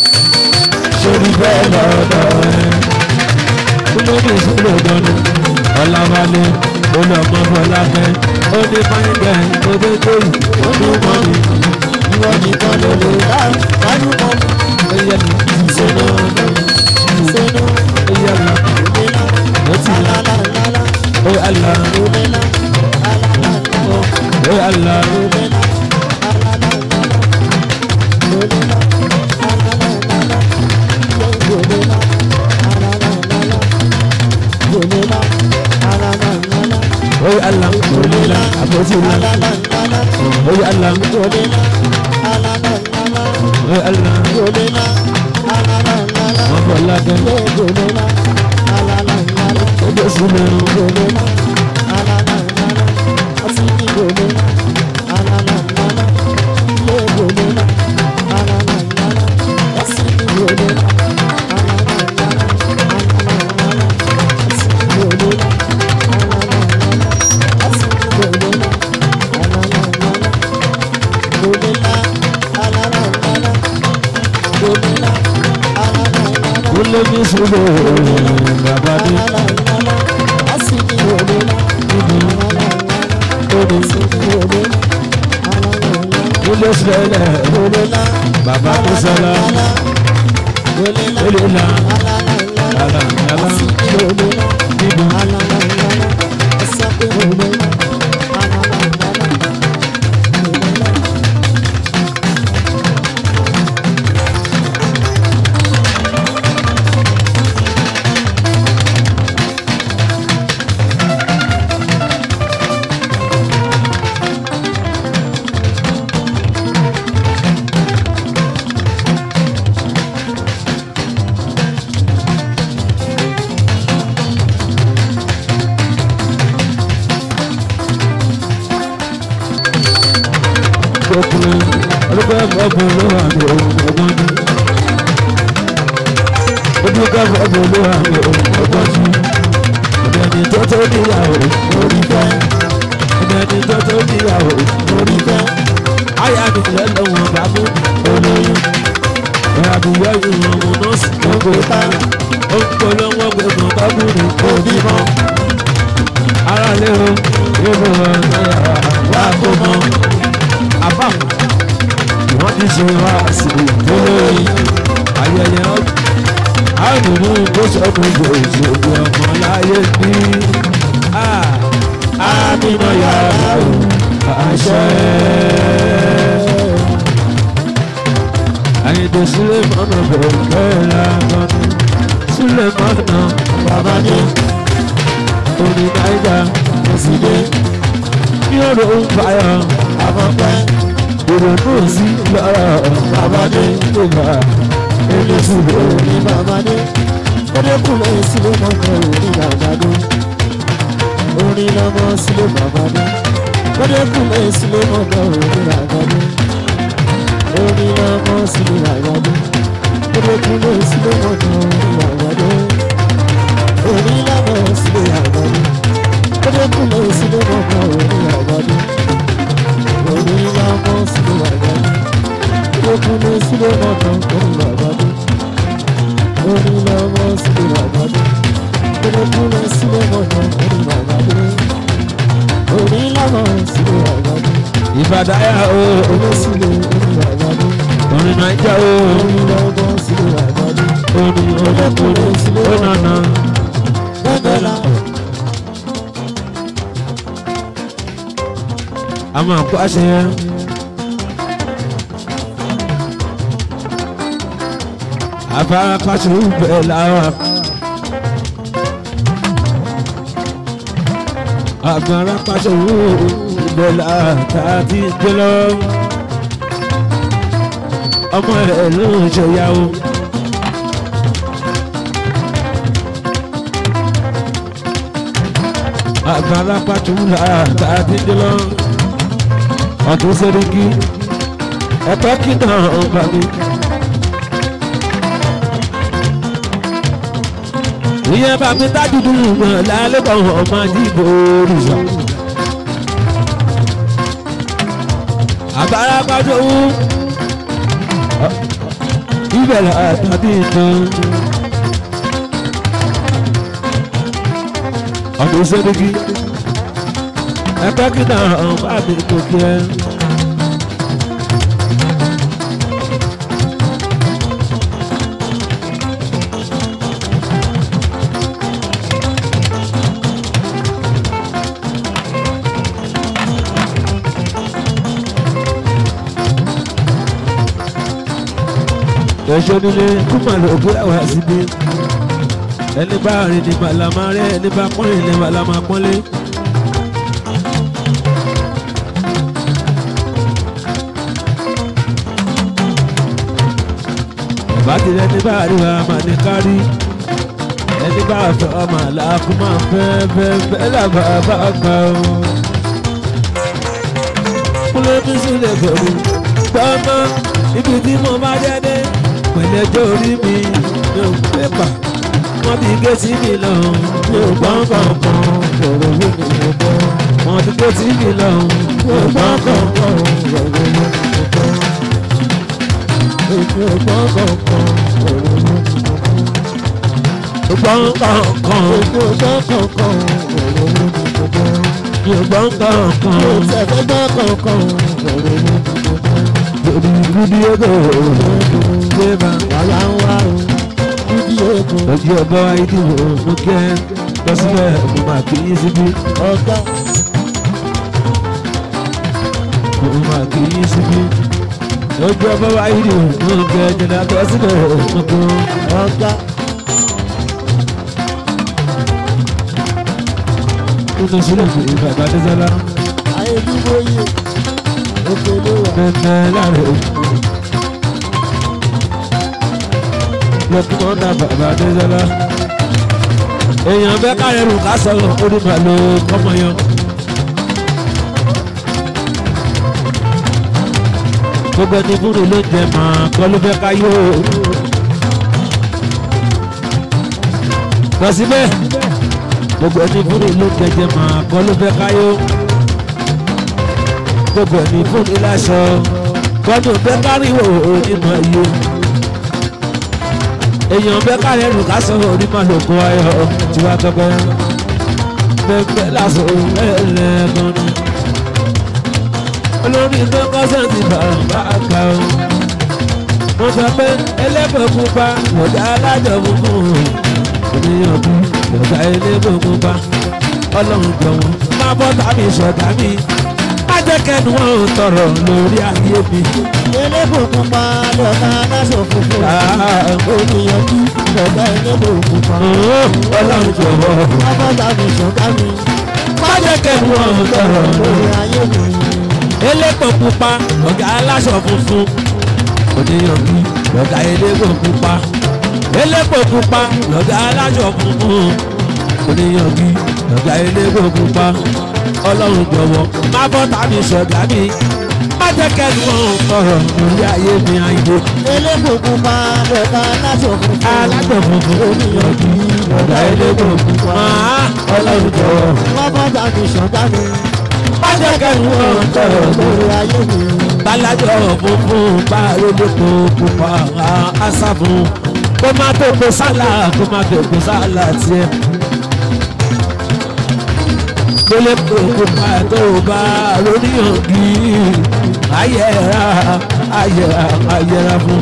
sórí bẹ́ẹ̀ lọ́dọ̀ rẹ̀. kí ló ní ìṣòro gan-an? ọ̀làwálé olùọmọ fọláfẹ́ ó ní fáyíngẹ̀ òbẹ́gbẹ́rù ó ní mọ́ni ìwọ nìkan ló lè dá dájú mọ́ ẹyẹ mi sínú sínú ẹyẹ mi òmìnira ó ti là lálálálá ó àlà òmìnira lálálálá ó àlà òmìnira lálálálá òmìnira lálálálá òmìnira lálálálá òmìnira lálálálá ó àlà òlìlà àbótí là lálálálá ó àlà òmìnira lálálálá ó àlà òmìnira lálálálá. wọn fọláfẹ́ ó bẹ̀ sílẹ̀ ó lé ní sílẹ̀ bàbá dé ó lé sílẹ̀ bàbá tó sọlá ó lè là àlà àlà níbi ọkùnrin ọdúnkọ́ ọkùnrin ló wà ní ọgbọ́n ní ọdúnkọ́ ọkùnrin ló wà ní ọgbọ́n ní ọ̀dẹ̀ni tó tó níyàwó lórí fẹ́ ọ̀dẹ̀ni tó tó níyàwó lórí fẹ́ àyà mi lẹ́lọ́wọ́n bàbá olóyún ìrìnàbíyọ ìrìn ọmọ nọ́ọ̀sì tó kó tá ó ń polówó gbẹ̀gbọ̀n bábùrù kó bímọ ara lé o yóò wá kó mọ àbámu wọ́n ti ṣe wá sí olórí ayẹyẹ àdùnnú tó sọdún gbòòjì òbí ọmọ láyé bí àmìnà yàrá o àṣẹ. àyèdè sílẹ̀ mọ́nà bẹ̀rẹ̀ bẹ́ẹ̀ lágbọ́nù sílẹ̀ mọ́nà bàbá ní orí náírà òsìlè ní ọ̀rọ̀ ń fàyà àfọ̀pẹ́ ìrònú sí lọ́rọ̀ bàbá ní ìgbà eléṣùgbò ní bàbá ní Ọdẹkùnrin sílé mọ́tò orí àgbàdo. Orin lọ́mọ sílé bàbá dé. Ọdẹkùnrin sílé mọ́tò orí àgbàdo. Orin lọ́mọ sílé àgbàdo. Ọdẹkùnrin sílé mọ́tò orí àgbàdo. Orin lọ́mọ sílé àgbàdo. Ọdẹkùnrin sílé mọ́tò orí àgbàdo. Orin lọ́mọ sílé àgbàdo. Ọdẹkùnrin sílé mọ́tò orí àgbàdo onílọ́wọ́ sílé àgbàdo kúlẹ̀kúlẹ̀ sílé mọ̀nà onílàgbàdo onílọ́wọ́ sílé àgbàdo ìbàdáyà o olóṣìlè onílàgbàdo orin naija o onílọ́wọ́ sílé àgbàdo orin olókùnrin onana gbẹ́gbẹ́lá a máa kó àṣeyẹ. afárá pàṣẹ bẹ́ẹ̀ lára. afárá pàṣẹ bẹ́ẹ̀ lára tá a ti gbé lọ. ọmọ rẹ̀ ló ń ṣèyàwó. afárá pàṣẹ lára tá a ti gbé lọ. ọdún sẹ́ríkì ẹ̀pẹ́ kí náà ń bá mi. ìyẹn bá mi tájú dùn mọ́ lálẹ́ kan ọmọ dìbò òrìṣà. àbára pàjọ wú ìbẹ̀rẹ̀ àtàbí ìtàn. ọdún sẹ́dígì ẹgbẹ́ kí náà bá mi kò kí ẹ. ẹ̀ṣọ́ nílé kúmọ̀lù òkúláwà síbi ẹni bá rìn ní màlámà rẹ ẹni bá pọ́nrin ní màlámà pọ́nlé. bàbá ti rẹ ní bá rí wa máa ní kárí ẹni bá fẹ́ ọmọ àlàkù máa fẹ́ fẹ́ fẹ́ làbà bá gbà ó. kúlẹ̀ bí sílẹ̀ bẹ̀rù gbọ́mọ́ ibi tí mo bá dé dé pẹ̀lẹ́jọ́ orí mi mi ò pépà wọ́n ti gé sí mi lọ mi ò gbọ́n kankan ọ̀rọ̀ wo ni mo gbọ́. wọ́n ti gé sí mi lọ mi ò gbọ́n kankan ọ̀rọ̀ wo ni mo gbọ́. èmi ò gbọ́ kankan ọ̀rọ̀ wo ni mo gbọ́. gbọ́n kankan èmi ò gbọ́ kankan ọ̀rọ̀ wo ni mo gbọ́. mi ò gbọ́n kankan mi ò tẹ̀fẹ́ gbọ́ kankan ọ̀rọ̀ wo ni mo gbọ́. lórí gúdí ego gbéba wàhálà ń wá o dídí egun lójú ọgbọ́n ìdìbò mú kẹ́ lọ síbẹ̀ mo máa kí yín síbí ọ̀gá mo máa kí yín síbí lójú ọgbọ́n ìdìbò mú kẹ́ jẹ̀dá lọ síbẹ̀ mo kọ́. ọ̀gá nínú sílẹ̀ sí bàbá Adésọ́lá ayélujáyé òkè ló wà. mẹ́mẹ́ láre. lọ́kùnrin ọ̀dà bàbá Adésọ́lá. èèyàn bẹ́ẹ̀ káyọ̀ rù ká sọ̀rọ̀ orí màlúù kọ́mọ yan. gbogbo ẹni fúnni ló jẹ màá kọ́ ló fẹ́ ká yó. lọ síbẹ̀ gbogbo ẹni fúnni ló jẹjẹ màá kọ́ ló fẹ́ ká yó gbogbo ẹni fún ní láṣọ gbọdọ̀ bẹ́ káríwò onímọ̀ iye èèyàn bẹ́ kárí ẹrù lásán onímọ̀ lóko ayọ̀ tiwa tọpẹ́ bẹ́ẹ̀ lásán ẹlẹ́gàn ni olórí tó kọ́sẹ̀ntì bàbá àgbà o wọ́n sọ pé ẹlẹ́bùn pupa lọ́jà alájọ funfun oníyàn bí lọ́jà ẹlẹ́bùn pupa ọlọ́run jọ̀wọ́ má bọ́ tàbí sọ̀tà mi ajẹ́kẹ́nu wọn ò tọrọ lórí ayé mi. elébùkún pa lọ́ka aláṣọ funfun oníyanjú lọ́ka elébùkún pa ọlọ́run jọ̀wọ́ lábọ́dà mi ṣọ̀ká mi ajẹ́kẹ́nu wọn ò tọrọ lórí ayé mi. elépo pupa ọ̀gá aláṣọ funfun oníyanjú lọ́gá elépo pupa elépo pupa lọ́gá aláṣọ funfun oníyanjú lọ́gá elépo pupa ọlọ́run jọ̀wọ́ má bọ́ tàbí ṣọ̀gá mi má jẹ́ kẹ́nu wọn ò tọrọ lórí ayé mi àìdè. elébùkún pa lọ́ka aláṣọ funfun alájọ funfun oníyanjú lọ́gá elépo pupa ọlọ́run jọ̀wọ́ lábọ́dà mi ṣọ̀ká mi má jẹ́ kẹ́nu wọn ò tọrọ lórí lórí ayé mi. bálájọ funfun bá lólépo pupa àṣà fún kó má tó kó sálà kó má tó kó sálà tiẹ̀. lólépo pupa tó bá lóníyànjú ayẹra ayẹra ayẹra fún.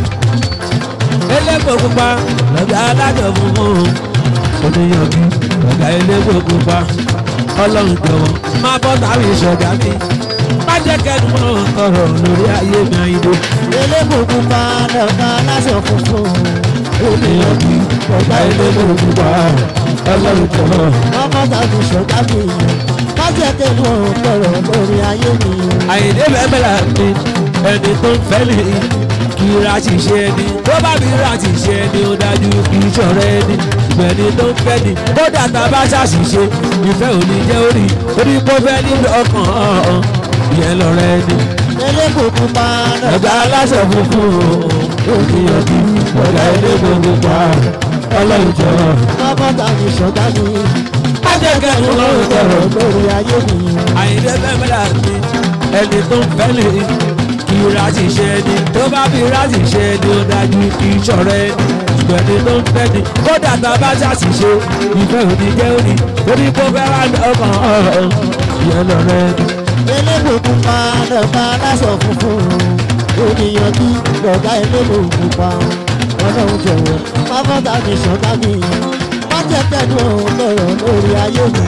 elépo pupa lọ́gà alájọ funfun oníyànjú lọ́gà elépo pupa ọlọ́run jọ̀wọ́ má bọ́ tàbí ìṣọ̀gá mi má jẹ́ kẹ́nu mọ́ ọ̀rọ̀ lórí ayé mi àyíndé. elébùkún pa lọ́ka aláṣọ funfun oníyanjú lọ́gà elépo pupa ọlọ́run jọ̀wọ́. lábọ́dà mi ṣọ̀ká mi májẹ̀kẹ́nu ọ̀pọ̀rọ̀ lórí ayé mi. àyìndé bẹ́ẹ̀ mi ẹni tó ń fẹ́ mi kì í ra ṣìṣe ẹni tó bá mi ra ṣìṣe ẹni ó dájú kì í ṣọ̀rẹ́ ẹni ìgbẹ́ni tó ń fẹ́ ni kódà tá a bá ṣàṣìṣe ìfẹ́ ò ní jẹ́ orí orí kó fẹ́ nílò ọkàn ọ̀hún ìyẹn lọ́rẹ́ ẹni. elébùkún pa lọ́ka ọ̀gá aláṣọ funfun òkìyànjú ọ̀gá ilé gbogbo pa ọlọ́run jọ. lábọ́dà mi ṣọ̀ká mi ajẹ́kẹ́nu lọ́rùn tọrọ lórí ayé mi. àyìndé bẹ́ẹ̀ mi ẹni tó ń fẹ́ lè kí ra ti ṣe ẹni tó bá fi ra ti ṣe ẹni ó dájú kì í ṣọ̀rẹ́ ẹni gbogbo ẹni tó ń fẹ́ ni kódà tá a bá ṣàṣìṣe ìfẹ́ òní jẹ́ òní torí kó fẹ́ wá lọ́kàn ọ̀hún ìyẹn lọ rẹ ni. elébo pupa lọ́ba aláṣọ funfun ènìyàn bí lọ́gá elébo pupa ọlọ́run jọ̀wọ́ má fọ́tà mi ṣọ́tà mi má jẹ́ tẹ̀lé òun lọ́rọ̀ lórí ayé mi.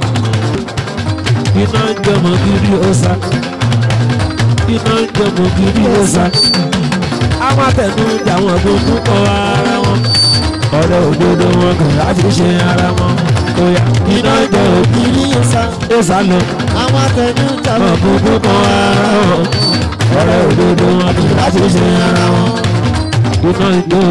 iná ń jọmọ kiri ọ̀sà iná ń jọmọ kiri ọ̀sà àwọn àtẹnu jàwọn gbogbo kọ ara wọn ọ̀rẹ́ òdodo wọn kò láti ṣe ara wọn kò yá iná ń jọ kiri ọ̀sà ọ̀sà lọ àwọn atẹnu wọn jàmọ̀ gbogbo kọ ara wọn ọ̀rẹ́ òdodo wọn kò láti ṣe ara wọn iná ń jọ.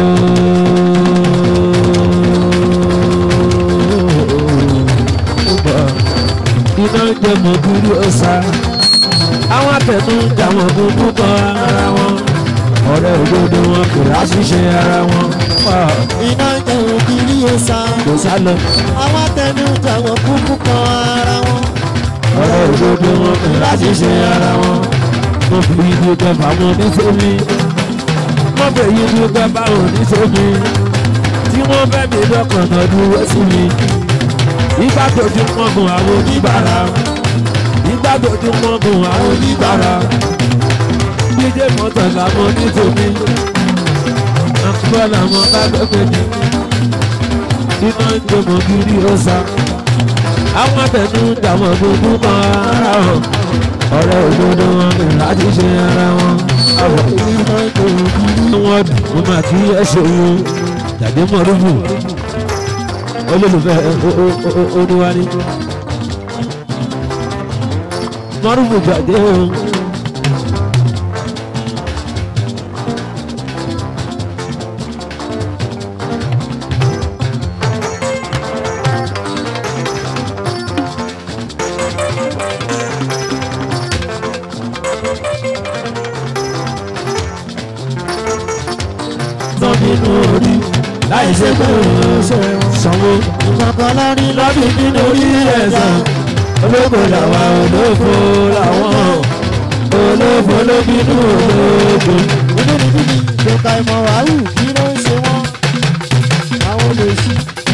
iná ń jẹ mọ̀gúrú ọ̀sà àwọn àtẹnu jàwọn gbogbo kọ ara wọn ọ̀rẹ́ òdodo wọn kò láṣìṣe ara wọn iná jẹun kiri ọ̀sà kò sá lọ àwọn atẹnu jàmọ̀ kúkú kan ara wọn. ọ̀rẹ́ òdodo wọn kò láṣìṣe ara wọn mo fi ibi kẹfà wọn nítorí mo fi ibi kẹfà wọn nítorí tí wọ́n fẹ́ mi lọ́kàn náà dúró sí mi ìgbà tó ti pọ́n gun àwọn oníbàárà ìgbà tó ti pọ́n gun àwọn oníbàárà dídé mọ́tò làwọn nítorí àkùkọ làwọn bá gbẹ́gbẹ́ ní iná ń jọmọ kiri ọ̀sà àwọn àtẹnu dàwọn gbogbo kan ara wọn ọ̀rẹ́ òdodo wọn kì láti ṣe ara wọn àwọ̀ iná jẹun kiri wọn dùn ún mà kí ẹ ṣe wọn tàbí mọ̀rúfù olólùfẹ́ oníwárí mọ̀rúfù gbàgbé o. tán nínú orí láì ṣe pé òun ṣe sanwó ìkọ̀kọ̀ lórí lọ́bì nínú orí ẹ̀sán olóko làwa olófo làwọn olófo ló bínú olóko. inú ní bíbí ìjọba ìmọ̀ wàhù kí ló ń ṣe wọ́n àwọn olè sí.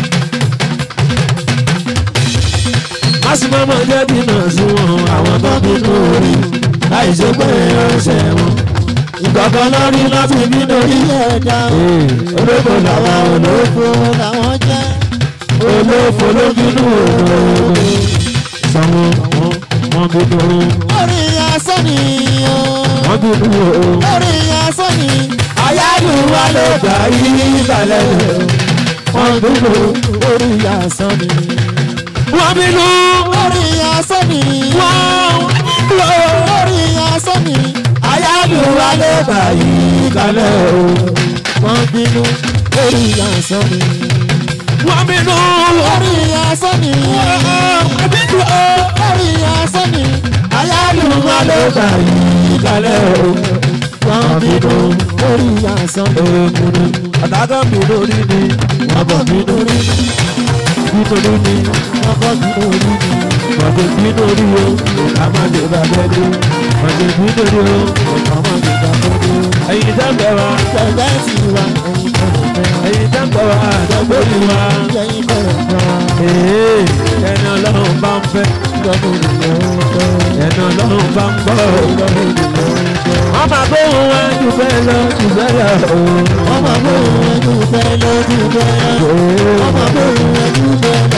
másìmọ́mọ́ jẹ́ dínà sí wọn àwọn tó bínú orí láì ṣe pé ọ̀ṣẹ̀ wọn. ìkọ̀kọ̀ lórí lọ́bì nínú orí ilé ẹ̀dá olóko làwa olófo olófo làwọn jẹ́ olófo ló bínú olóko. sanwó wọn wọn bínú orí asán ni o wọn bínú o. orí asán ni ayálu wa ló gbà yí balẹ̀ wọ́n bínú orí asán ni wọ́n bínú orí asán ni wọ́n bínú orí asán ni ayálu wa ló gbà yí balẹ̀ wọ́n bínú orí asán ni wọ́n bínú orí asán ni wọ́n bínú orí asán ni ayálu wa ló gbà yí balẹ̀ wọ́n bínú orí asán ni èkúrú àtàkọ́ mi lórí ni wọ́n bọ̀ mí lórí nítorí ni wọ́n bọ́ bínú orí ni. wọ́n ti bí lórí o àmàlè bàbá dé wọ́n ti bí lórí o ọmọ mi gbà tó dé. ẹ̀yin dábẹ́ wa. Gbẹ̀gbẹ́ ti wá ẹyin bẹ̀rẹ̀ fẹ́. ẹ̀yin dábẹ́ wa àdàgbò ni wa. Ẹyin bẹ̀rẹ̀ fẹ́. Ee, ẹni ọlọ́run bá ń fẹ́ Ìjọba ènìyàn ń fẹ́. ẹni ọlọ́run bá ń gbọ́. Ìjọba ènìyàn ń fẹ́. wọ́n máa gbóhùn wa jù bẹ́ẹ̀ lọ jù bẹ́ẹ̀ lọ. Wọ́n máa gbóhùn ẹjú fẹ́ lójú bẹ́ẹ̀. Wọ́n máa gbóhùn ẹjú fẹ́ lọ.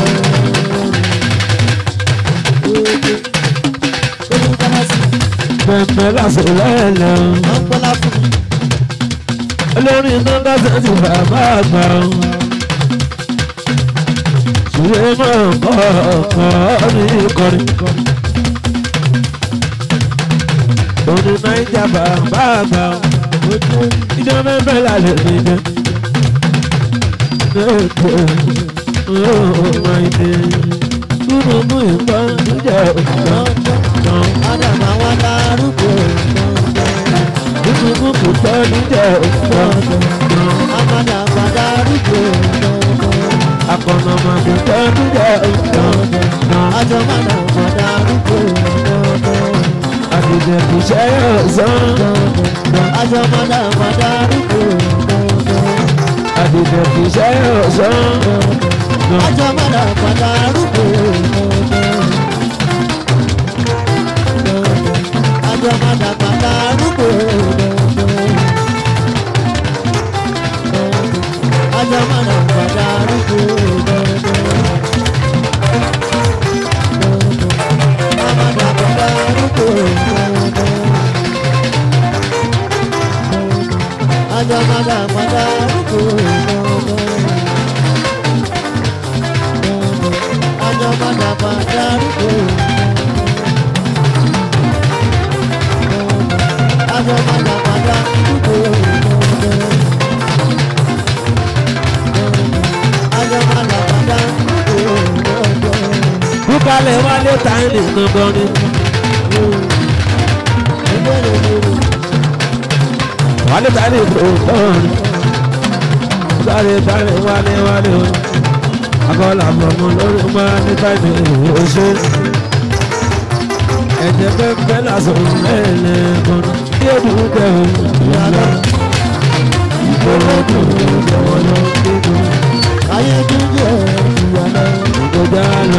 Olú kọ́lá sí. pẹ̀pẹ̀ láṣẹ lẹ́lẹ̀. Wọ́n gbọ́lá fún mi. olórin tó dáṣẹ́ ti bàbá àgbà. ṣùgbọ́n máa ń kọ́ ọ̀kọ́ ní ìkọrin. òní náíjà bàbá àgbà. ìjọba ẹgbẹ́ lálẹ́ mi jẹ́. Oh, my dear. Kúrò mú ìbọn níjà òkúta. Ádámù àwọn darúgbó. Kúrò mú ìbọn níjà òkúta. Amádà àwọn darúgbó. Akọ̀nà máa fi tọ́ níjà òkúta. Àjọ mádà àwọn darúgbó. Àdìjẹ kì í ṣe ọ̀sán. Àjọ mádà àwọn darúgbó. dìde kì í ṣe ọ̀sán. Ajọ́ padà padà arúgbó. Ajọ́ padà padà arúgbó. Ajọ́ padà padà arúgbó. Padà padà arúgbó. Ajọ́ padà padà arúgbó. Ajọ́ padà padà arúgbó. Ajọ́ padà padà arúgbó. Ajọ́ padà padà arúgbó. kúkálẹ̀ wálé táyìnì gangan ni. wálé táyìnì gangan ni. kúkálẹ̀ táyìnì wálé wálé o. akọ́lá mọ̀mọ́ lórí máa ní táyìnì oṣù. ẹ̀jẹ̀ pẹ́pẹ́ lásán lẹ́lẹ̀ gan. bí o dùn tẹ̀ o. ìyàlá ìgbòho dùn tẹ̀ wọ́n lọ kíkún. Ayé dúdú ẹ̀ ìyàlá. ìgbòjà lọ.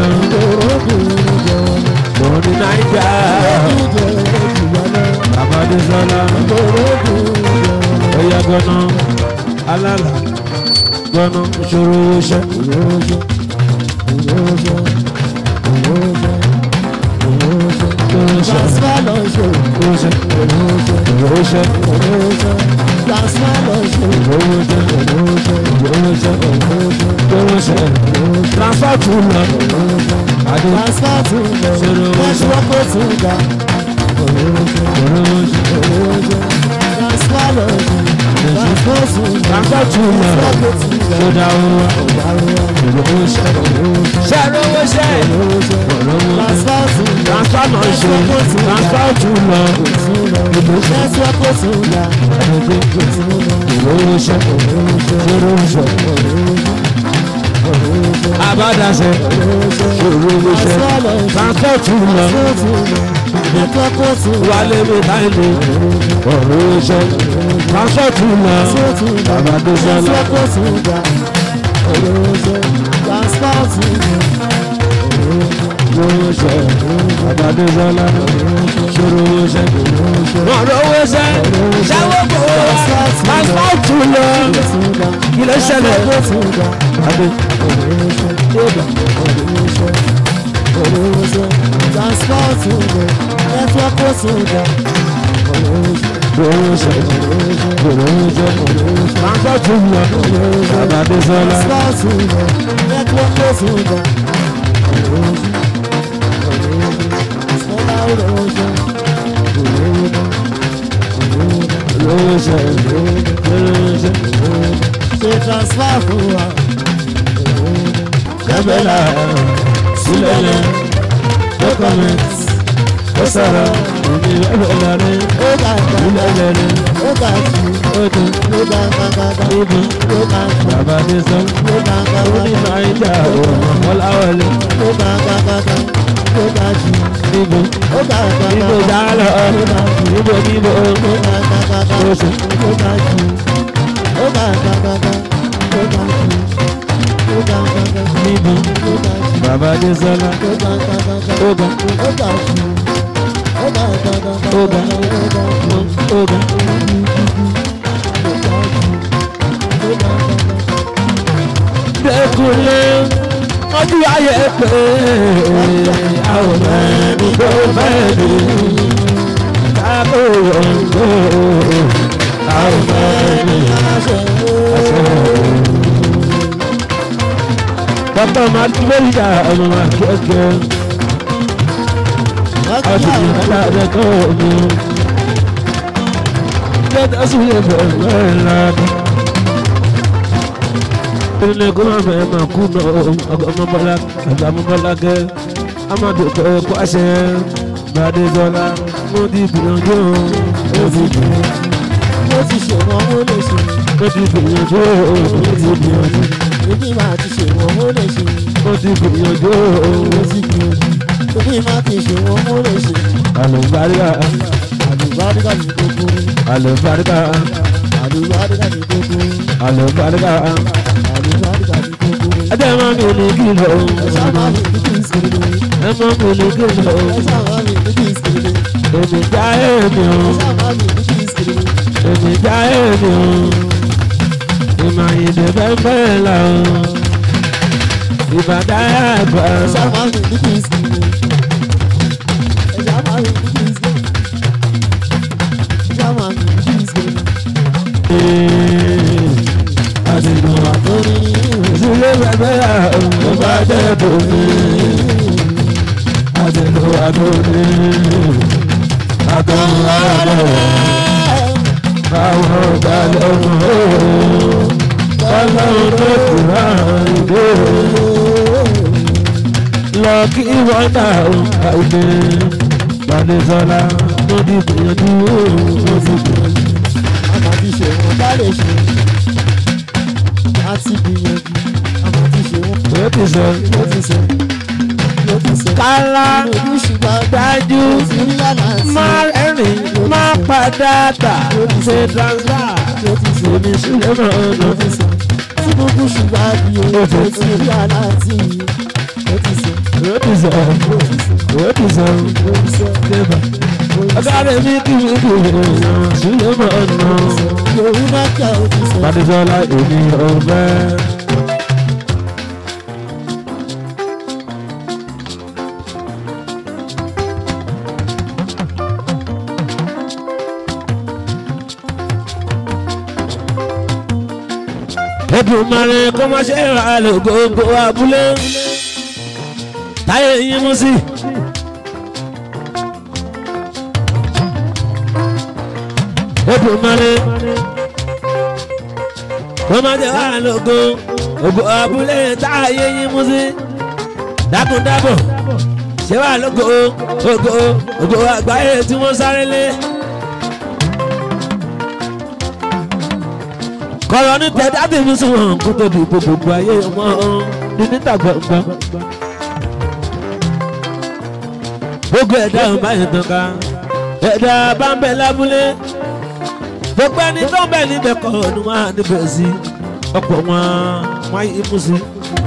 lórí náírà. bàbá dé sọ́lá. Oya gbọ́nà alálà gbọ́nà ìṣòro iṣẹ́. Transfer lọ ṣe Iṣẹ́ ìṣòro iṣẹ́ transfer lọ ṣe ìṣòro iṣẹ́ ìṣòro iṣẹ́ ìṣòro iṣẹ́ transfer tún lọ. Adé transfer tún lọ Ṣòro network tún ga ìṣòro iṣẹ́ transfer lọ ṣe transfer tún lọ transfer tún lọ. network tún ga Ṣé dáwọ́ wá ìṣòro iṣẹ́ ṣé rówó iṣẹ́ ìṣòro iṣẹ́ transfer tún lọ transfer náà ṣe transfer tún lọ. Ìlú ṣe network tún ga ìṣòro iṣẹ́ ìṣòro iṣẹ́. Abádàṣe ìṣòro iṣẹ́ transfer tún lọ. network tún ga Wálé mi láìlè ọ̀rọ̀ iṣẹ́ transfer tún lọ. Abádàṣọ́lá network tún ga transfer tún ga. ìṣòro iṣẹ́ Abádàṣọ́lá ìṣòro iṣẹ́. Wọ́n rówó iṣẹ́ ṣáwó kò wá transfer tún lọ. Kí ló ṣẹlẹ̀? Adé ìṣòro iṣẹ́ ìṣòro iṣẹ́ transfer tún lọ. Abádàṣọ́lá. Lóṣẹ̀ lóṣẹ̀ Transfer fún wa. ṣẹ́bẹ̀lá sílẹ̀lẹ̀ dọ́kọ̀mẹ̀tì ó sọ̀rọ̀ òní lọ́bẹ̀lá rẹ̀ Ó gàgà, ìlẹ̀lẹ̀ rẹ̀ ó gàjù, ó dùn ó gàgàgàgà, níbi ó gàjù, bàbá dé sọ ó gàgàgàgà. ó ní náírà ọ̀rọ̀ ọ̀làwọlé ó ga ga ga ga ó ga jù níbo ó ga ga ga níbo ga dálọ̀ ó ga jù níbo níbo ó ga ga ga ga ó ṣe ó ga jù ó ga ga ga ga ó ga jù ó ga ga ga ga níbo ó ga jù bàbá dé sọ́lá ó ga ga ga ga ó ga ó ga jù ó ga ga ga ga Ó ga. ó ga jù ó ga ó ga jù ó ga ga ga. dẹkùnlé ọdún ayé pé àwọn ẹni tó fẹ́ lè kákó yọ̀ǹgó àwọn ẹni bàbá máa tún lórí ìjà ọmọ máa kẹ́kẹ́ ọdún yìí dáadé tó mi lẹ́tà sùn yẹ bẹ̀rẹ̀ bẹ̀rẹ̀ lánàá ilé kó máa bẹ̀rẹ̀ máa kú náà ọmọbọlá àgbàmọbọlágẹ amadu kọ àṣẹ gbadezọlá mo ti gbìyànjú mo ti gbìyànjú mo ti ṣe wọn ó lè ṣe mo ti gbìyànjú mo ti gbìyànjú èmi máa ti ṣe wọn ó lè ṣe mo ti gbìyànjú mo ti gbìyànjú èmi máa ti ṣe wọn ó lè ṣe àlùbáríkà àlùbáríkà ní gbogbo àlùbáríkà àlùbáríkà ní gbogbo àlùbáríkà àlùbáríkà ní gbogbo. ẹjẹ máa mi ní kìlọ̀ ẹ sábà mi ní kí n sèré ẹ máa mi ní kìlọ̀ ẹ sábà mi ní kí n sèré èmi já èmi o ẹ sábà mi ní kí n sèré èmi já èmi o ìmọ̀ ìdè bẹ́ẹ̀ la o ìbàdàn àgbà ẹ sábà mi ní kí n sèré ẹ sábà mi ní kí n sèré ẹ sábà mi ní kí n sèré. àdìgbò àtòrí ìdílé bẹ́ẹ̀ ló bá jẹ́ bòmí àdìgbò àdóni àtọ̀hún àdó àwọn ọ̀gá lọ́wọ́ ọlọ́run tó kù láàrin dé lọ kí wọ́n dà ó àìdè Gbadésọ́lá tó di gbìyànjú ó ti gbìyànjú. àmà ti ṣe wọn bá lè ṣe láti gbìyànjú àmà ti ṣe wọn ó ti sọ ló ti sọ ló ti sọ. kálá ojú ṣùgbọ́n dájú ti rí àlàntì má rẹ́rìn má padà tà ṣe transfer ló ti sọ èmi sílẹ̀ náà ló lọ. ti sọ. tí gbogbo ṣùgbọ́n bí o Ó ti ti rí àlàntì ló ti sọ ó ti sọ ló ti sọ ó ti sọ ló ti sọ débà ló ti sọ. ọ̀gá rẹ̀ mi kì í kì í èèyàn sílẹ̀ náà lọ. Yorùbá kẹ́ ò ti sọ. Gbadésọ́lá èmi ò fẹ́. Èdùmàrè kó má ṣe ra lò gbogbo abúlé táyé yín mú sí. Èdùmàrè kó má ṣe ra lò gbogbo abúlé táyé yín mú sí. dákúndábọ̀ ṣé wàá lógo ògo ògo àgbáyé tí wọ́n sáré lé. kọ̀rọ̀ ní tẹ̀dá bí mi sùn wọn kó tó di gbogbo ayé wọn ní níta gbọ̀ngbọ̀n. gbogbo ẹ̀dá ò bá yẹn tán ká ẹ̀dá bá ń bẹ lábúlé gbogbo ẹni tó ń bẹ níbẹ̀ kọ́ ni wọ́n á níbẹ̀ sí ọ̀pọ̀ wọn wọ́n á yí mú sí.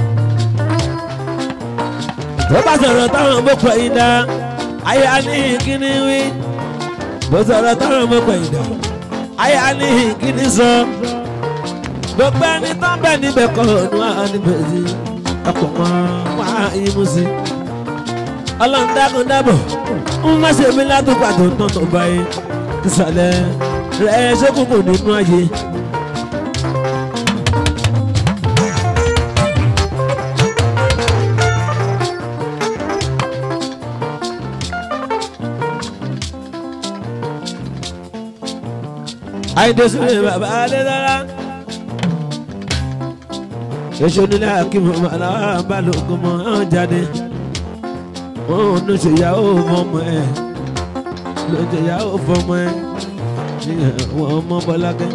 tó bá sọ̀rọ̀ táwọn bó pẹ̀ yín dá ayé á ní kíní wí bó sọ̀rọ̀ táwọn bó pẹ̀ yín dá ayé á ní kíní sọ gbogbo ẹni tó ń bẹ níbẹ̀ kọ́ ni wọ́n á níbẹ̀ sí ọ̀pọ̀ wọn wọ́n á yí mú sí. ọlọ́run dákun dábọ̀ ń má ṣe mí ládùúgbò àtúntàn tó báyé ìsàlẹ̀ rẹ̀ ṣókùnkùn nínú ayé. àìdẹ́sílẹ̀ bàbá adédára èso nílẹ̀ akíwọ̀n aláwọ̀ balùwẹ̀ mọ́ ọ́n jáde wọn ò ní ṣèyàwó fọmọ ẹ̀ ló ń ṣèyàwó fọmọ ẹ̀ ní àwọn ọmọ bọ́lákẹ́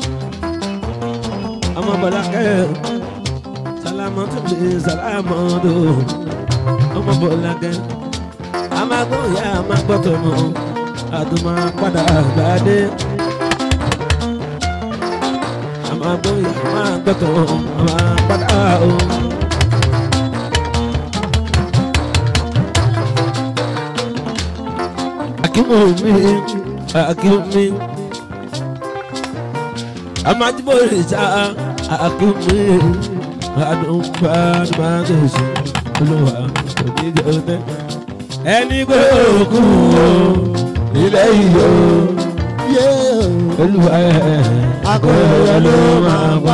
ọmọ bọ́lákẹ́ sálámọ́ tó lè sálámọ́ tó ọmọ bọ́lákẹ́ amagbọ́n ìyá amagbọ́tọ̀ mọ́ àtúmọ̀ padà gbàdé amagbọ́n ìyá amagbọ́tọ̀ ọmọ padà o. akimu mi akimu mi amajibo risa akimu mi adumba adumagesi olúwa oníjẹ ọtẹ ẹni gbé òkú o ilé iyọ Yé olúwa ẹ akọ̀rọ̀ ló máa wá.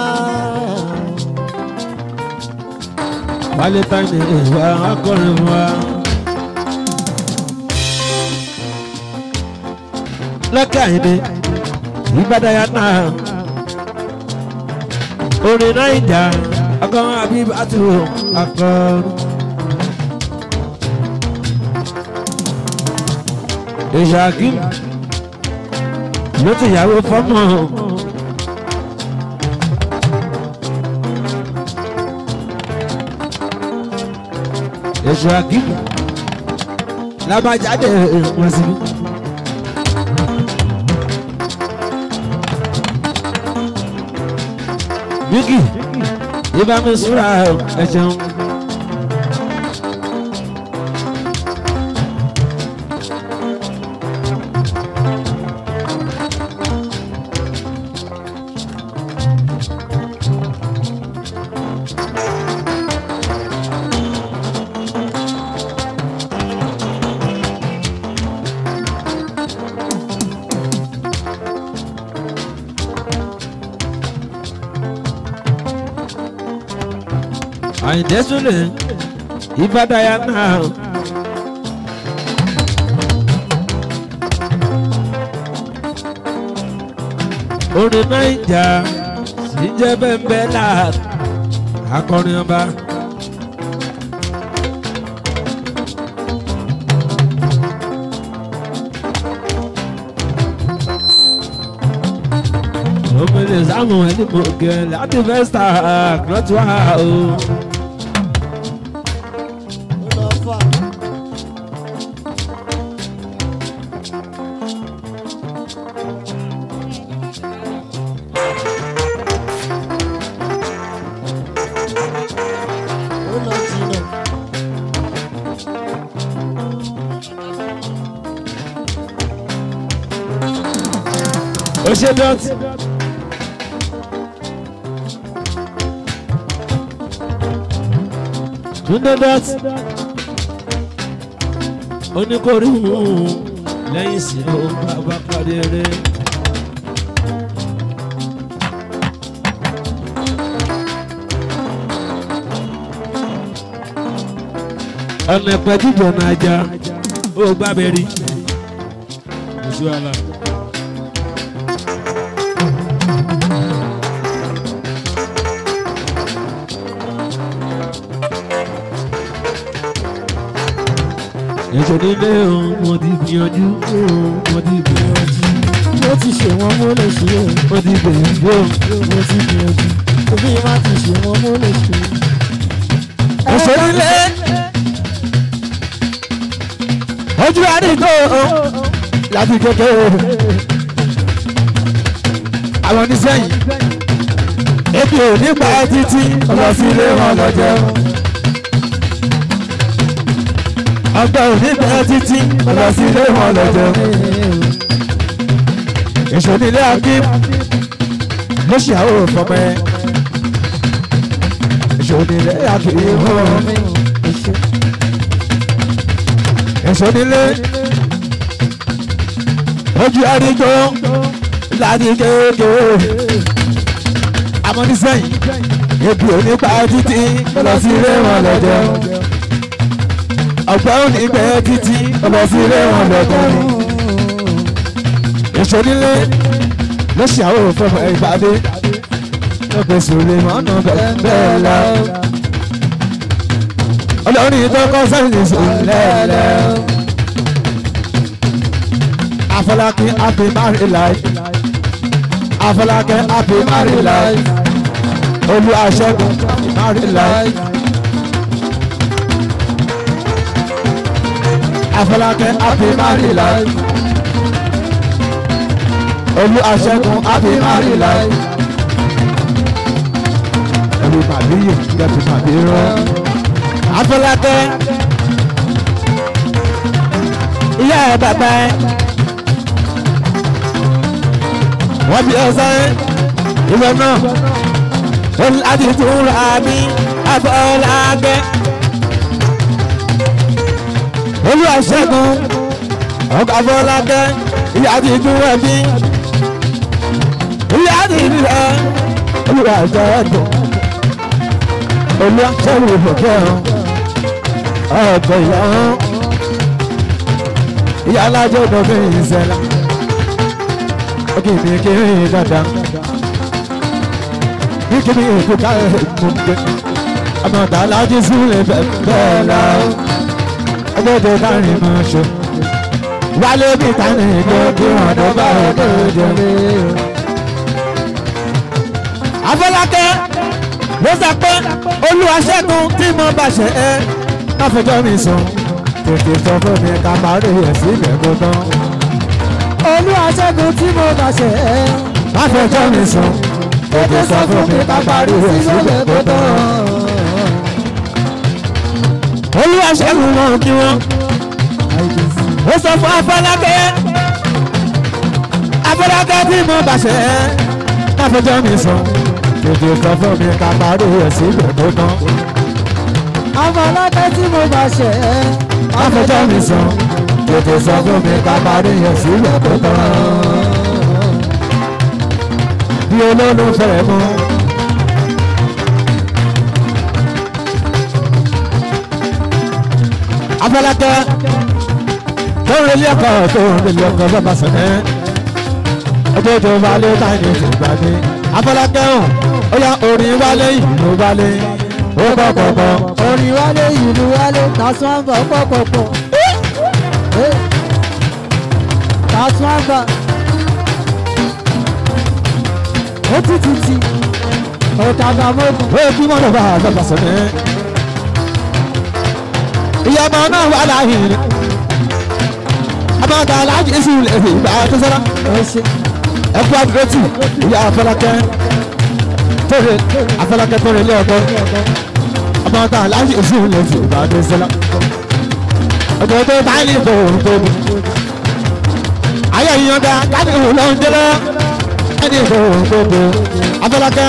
wálé tani ìwà akọrin fún wa. lọ́kẹ́ àyìnbí ìbádàyà náà orin náà ìjà ọkọ àbíbá tó akọrin. ìṣàkí ló ti yàwó fọ́mọ. ìṣàkí lábàjáde wọn síbí. Bíkì ibà mi súra ẹ ṣeun. Àyìndé Súlè ìbádàyà náà. Orin Naija sì jẹ́ bẹ́ẹ̀ náà akọrin ọba. Omele Samuel ní mo gẹ̀ láti Vesta lọ́tí wá o. ó lọ fà. ó lọ jìnnà. ó ṣe dọ́tí. Túndé dọ́tí. oníkórí hùn lẹ́yìn sí ó bàbá parí eré. ọ̀nà ìpẹ́jújọ náà já ó gbábẹ́ rí. ojú àlà. èso nílé òun mo ti gbìyànjú òun mo ti gbìyànjú mo ti ṣe wọn mo lè ṣe é. mo ti gbìyànjú òun. mo ti gbìyànjú. òbí má ti ṣe wọn mo lè ṣe é. èso nílé ojú àdìgbò láti kékeré àwọn oníṣẹ́yìn ebi ò ní pa títí lọ sí ilé wọn lọ jẹun ọgbà ò ní pa títí lọ sí ilé wọn lọ jẹun èso nílé akim ló ṣe àwọn òfòmẹ èso nílé akim èso nílé ojú àdìgbò láti kékeré amọ́nísẹ́yìn ebi ò ní pa títí lọ sí ilé wọn lọ jẹun ọ̀pẹ́ ò ní pẹ́ títí lọ sí ilé wọn lọ jẹun èso nílé ló ṣe àwọn òfin ìpàdé lọ́pẹ́ sòlè mọ́nà bẹ́ẹ̀ lọ. olórí tó kọ́ sẹ́yìn sòlẹ̀ Afọlákẹ́ happy married life Afọlákẹ́ happy married life Olúwaṣẹ́gun happy married life Afọlákẹ́ happy married life Olúwaṣẹ́gun happy married life olùpàdéyè jẹ́bi pàdé rán Afọlákẹ́ ìyá ẹ̀ bàbá ẹ̀ wọ́n bí ọ̀sán ìwé náà ó láti tún ra mi Afọlákẹ́ Olúwaṣẹ́gun ọkọ̀ Afọlákẹ́ ìyá ti tún rẹ̀ mí ìyá ti rí rẹ̀ Olúwaṣẹ́gun Olúwaṣẹ́gun ìfọ̀kẹ́ ọkọ̀ ìyá ìyá alájọ́ ọdún ìṣẹ̀lá kìíní kìíní dada kìíní ìkúta ìmùgbé àmọ̀tá alájí sílẹ̀ bẹ́ẹ̀ la ọgbẹ́dẹ kárin mọ́ ṣe wálé bí tani ìjọ kí wọ́n tó bá ọdún jẹ. Afọlákẹ́ ló sọ pé Olúwaṣẹ́gun tí mo bá ṣe ẹ́ má fẹjọ́ mi sùn tètè sọ fún mi ká má rí ẹ̀ sílẹ̀ kó tán Olúwaṣẹ́gun tí mo bá ṣe ẹ́. má fẹjọ́ mi sùn Tètè sọ fún mi ká parí rẹ̀ sílẹ̀ tó tán. olúwa ṣẹ́gun wọn kí wọ́n ó sọ fún afọlákẹ́ afọlákẹ́ tí mo bá ṣe é káfíńjọ́ mi sọ tètè sọ fún mi ká parí rẹ̀ sílẹ̀ tó tán Àwọn alákẹ́ tí mo bá ṣẹ̀ ẹ́. káfíńjọ́ mi sọ tètè sọ fún mi ká parí rẹ̀ sílẹ̀ tó tán bí olólùfẹ́ mú. afọlákẹ́ tó ń relé ọkọ̀ tó ń relé ọkọ̀ bàbá sọ̀nẹ́ ọjọ́ tó wálé táyé ti gbàgbé afọlákẹ́ hàn ó yá orin wálé ìlú wálé ó bọ̀ pọ̀pọ̀ Orin wálé ìlú wálé tàṣán àgbà pọ̀pọ̀pọ̀. Tàṣán àgbà. Ó ti ti ti. Ọ̀tàgbà mọ́kùn. ó bí mọ́tò bá bàbá sọ̀nẹ́ ìyá ọmọ náà wà láàyè rẹ̀ ọmọ tá a láàjì sí ilé ìgbà tó sọ́ra Ẹ ṣe. ẹkú àdúrótì ìyá afọlákẹ́ tóre afọlákẹ́ tóre ilé ọgbọ́n ọmọ tá a láàyè sí ilé ìgbà tó sọ́ra ọjọ́ tó bá ní ìbò òun tó bí ayé ìyàn dá káàdì òun ló ń jẹ́lọ́ ẹni ìbò òun tó bí afọlákẹ́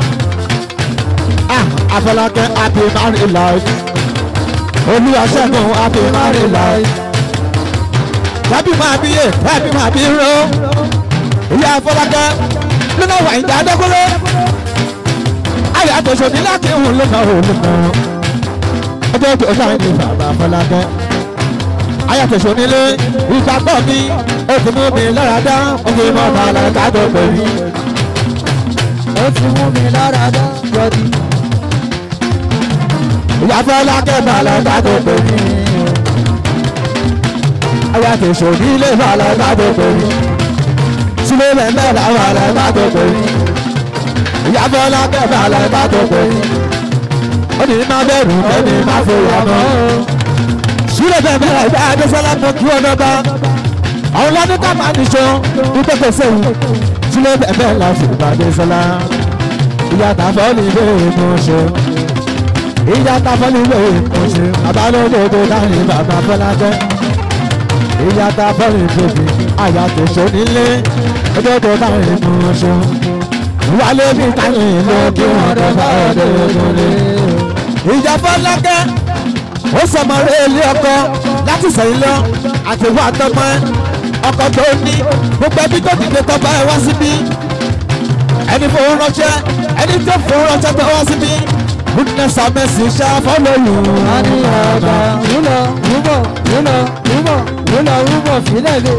ah afọlákẹ́ happy married life olúwa ṣẹ́gun happy married life tàbí máa bí yé tàbí máa bí ró ìyá afọlákẹ́ lónà wà ìjà dẹ́kúrẹ́ ayé àtọ̀sọ̀ ní láti hùn lónà òun lónà ọjọ́ tó sáyẹn ní bàbá afọlákẹ́ ayé àtọ̀sọ̀ nílé ìgbàgbọ́ mi ó ti mú mi lára dá ó fi mọ́ bàálà kájọ pẹ̀lú Ó ti mú mi lára dá. Yọ̀dí. ìyá afọlákẹ́ bàálà kájọ pẹ̀lú ayé àtọ̀sọ̀ nílé bàálà kájọ pẹ̀lú sílé bẹ̀rẹ̀ bàálà kájọ pẹ̀lú ìyá afọlákẹ́ bàálà kájọ pẹ̀lú ó ní má bẹ̀rù mẹ́ni má fòyà mọ́ sílẹ̀ bẹ́ẹ̀ bẹ́ẹ̀ ẹ̀dá adésọ́lá mọ kí ọ̀nà bá àwọn lọ́dún ká máa nìṣó nítorí sẹ́yìn sílẹ̀ bẹ́ẹ̀ bẹ́ẹ̀ la fi bá adésọ́lá ìyá tàfọ́ ní ilé ìmọ̀ ṣe ìyá tàfọ́ ní ilé ìmọ̀ ṣe àbálòdòdò láàrin bàbá fọlákẹ́ ìyá tàfọ́ ní bèbí àyà tó ṣe nílé òdòdó láàrin ìmọ̀ ṣe wálé bí táyìn ló kí wọ́n tó bá ọdẹ òdòdó ìjà fọlákẹ́ ó sọmọrẹ ilé ọkọ láti sẹ́yìn lọ àtẹwọ àtọmọ ẹ ọkọ tó ní gbogbo ẹbí tó dìde tọba ẹ wá síbí ẹni fowó ránṣẹ́ ẹni tó fowó ránṣẹ́ tó wá síbí goodness and mercy shall follow you. A ní ọ̀gá rúlọ̀ rúbọ̀ rúlọ̀ rúbọ̀ rúlọ̀ rúbọ̀ fílẹ̀ lé.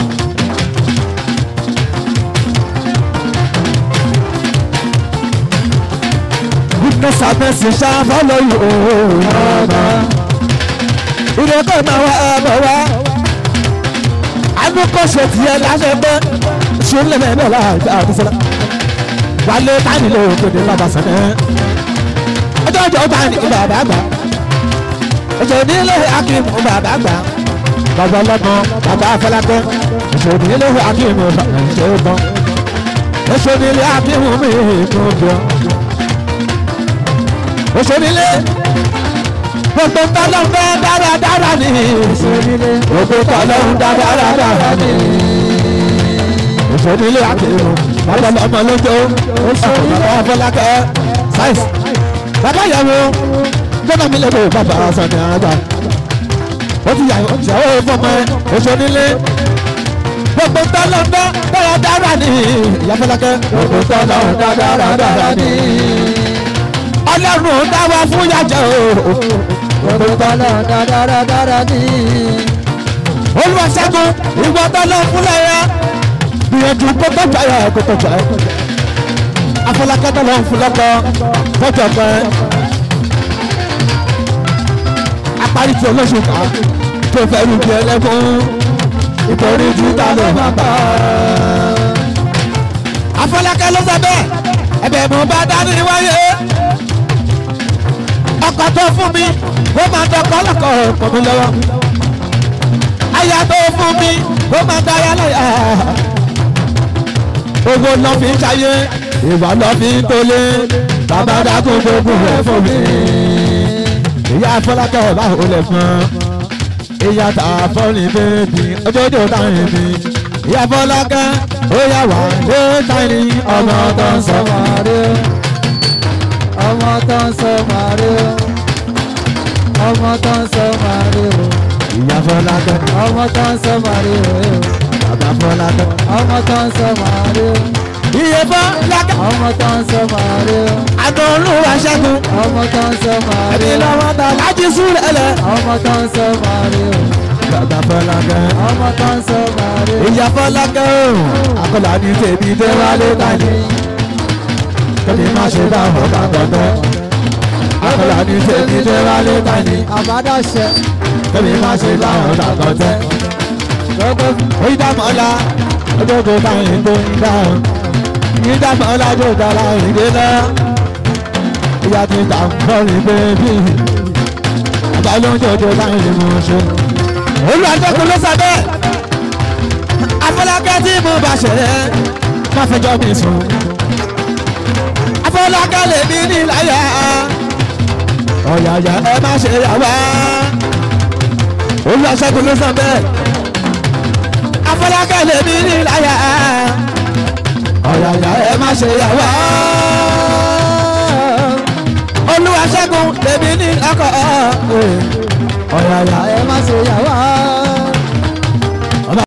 goodness and mercy shall follow you. Ọ̀gá ìrẹ́kọ̀ máa wá ẹ̀bọ̀ wá. Anúkọ̀ṣe tiẹ̀ láṣẹ gbọ́. Ṣé ń lè mẹ́rin láàjà àdúsọ́lá? Wálé táyì ló gbèdé bàbá sẹ́nẹ̀. Ọjọ́ ọjọ́ bá ní bàbá àgbà. Ọjọ́ nílé Akíìmù bàbá àgbà. Bàbá ọlọ́mọ bàbá Afọlákẹ́. Ọjọ́ nílé Akíìmù bàbá ìṣe gbọ́n. Ọjọ́ nílé Akíìmù mi kò gbọ́. Ọjọ́ nílé gbogbo tọ́lọ́ fẹ́ dáradára ni. ìṣòrílé gbogbo tọ́lọ́ ń dá dáradára ni. òṣèlú àkèrò bàbá ọmọ lójó bàbá afọlákẹ́ sáìsì bàbá ìyàwó jọba mi lè bò bàbá sọ̀nì àgbà. ó ti yàwó ìyàwó fọmọ ẹ òṣèlú gbogbo tọ́lọ́ ń dá dáradára ni. ìyá fọlákẹ́ gbogbo tọ́lọ́ ń dá dáradára ni. ọlọ́run dá wa fún yàjẹ́ o gbogbo tọ́lọ̀ dáradára ní. olùwàṣẹ́gun ìwọ tọ́lọ́ fúnlẹ̀ yẹ gbìyànjú kó tọ́jà yẹ kó tọ́jà yẹ afọlákẹ́ tọ́lọ́ fúnlọ́kọ́ tọ́jà pẹ́ apárí tí olóṣù ká tó fẹ́ rú bí ẹlẹ́kùn nítorí júdà ló máa bá afọlákẹ́ ló sọ bẹ́ẹ̀ ẹ̀bẹ̀ mo bá dání wáyé ọkọ̀ tó fún mi ó máa dọ̀kọ́ lọ́kọ̀ ọkọ̀ mi lọ́wọ́ aya tó fún mi ó máa dára láyà owó lọ fi ń ṣayé ìwà lọ fi ń tolé bàbá dákun gbogbo rẹ̀ fún mi. ìyá fọlákẹ́ ẹ̀ bá ò lè fún ìyá tà fọ́ọ̀nì bèbí ojoojó táyìn mi. ìyá fọlákẹ́ ó yà wá lé táyìn ọmọ tó ń sọ. màrí o ọmọ tó ń sọ màrí o ọmọ tó ń sọ màrí o ìyá fọlákẹ́ ọmọ tó ń sọ màrí o bàbá fọlákẹ́. ọmọ tó ń sọ màrí o iye fọlákẹ́ ọmọ tó ń sọ màrí o àtọ̀ olúwa ṣẹ́gun ọmọ tó ń sọ màrí ẹni o lọ́wọ́ ta láti súrẹ̀ lẹ̀. ọmọ tó ń sọ màrí o bàbá fọlákẹ́ ọmọ tó ń sọ màrí o ìyá fọlákẹ́ o àkọlà ní tèmi dé wálé tani tèmi má ṣe bá wọn bá gbọ́dọ̀ àkọlà ní tèmi dé wálé tani àbádáṣe tèmi má ṣe bá wọn bá gbọ́dọ̀ gbogbo oyin dàmọ́lá ojoojó táyì tó ń dáhùn yín dàmọ́lá yóò dára ìdè náà ìyá ti dà ń bọ́ọ̀lì bébí àbá ló ń jòjò táyì mú ṣe. olùwàjọkùn ló sọ bẹ́ẹ̀ afọlákẹ́ tí mo bá ṣe é má fẹjọ́ mi sùn afọlákẹ́ lè mí níláyà ọ̀yàyà ẹ má ṣe yà wá olùwàjọkùn ló sọ bẹ́ẹ̀ afọlákẹ́ lè mí níláyà ọ̀yàyà ẹ má ṣe yà wá olùwàṣẹ́gun lè mí ní ọkọ̀ ọ̀yàyà ẹ má ṣe yà wá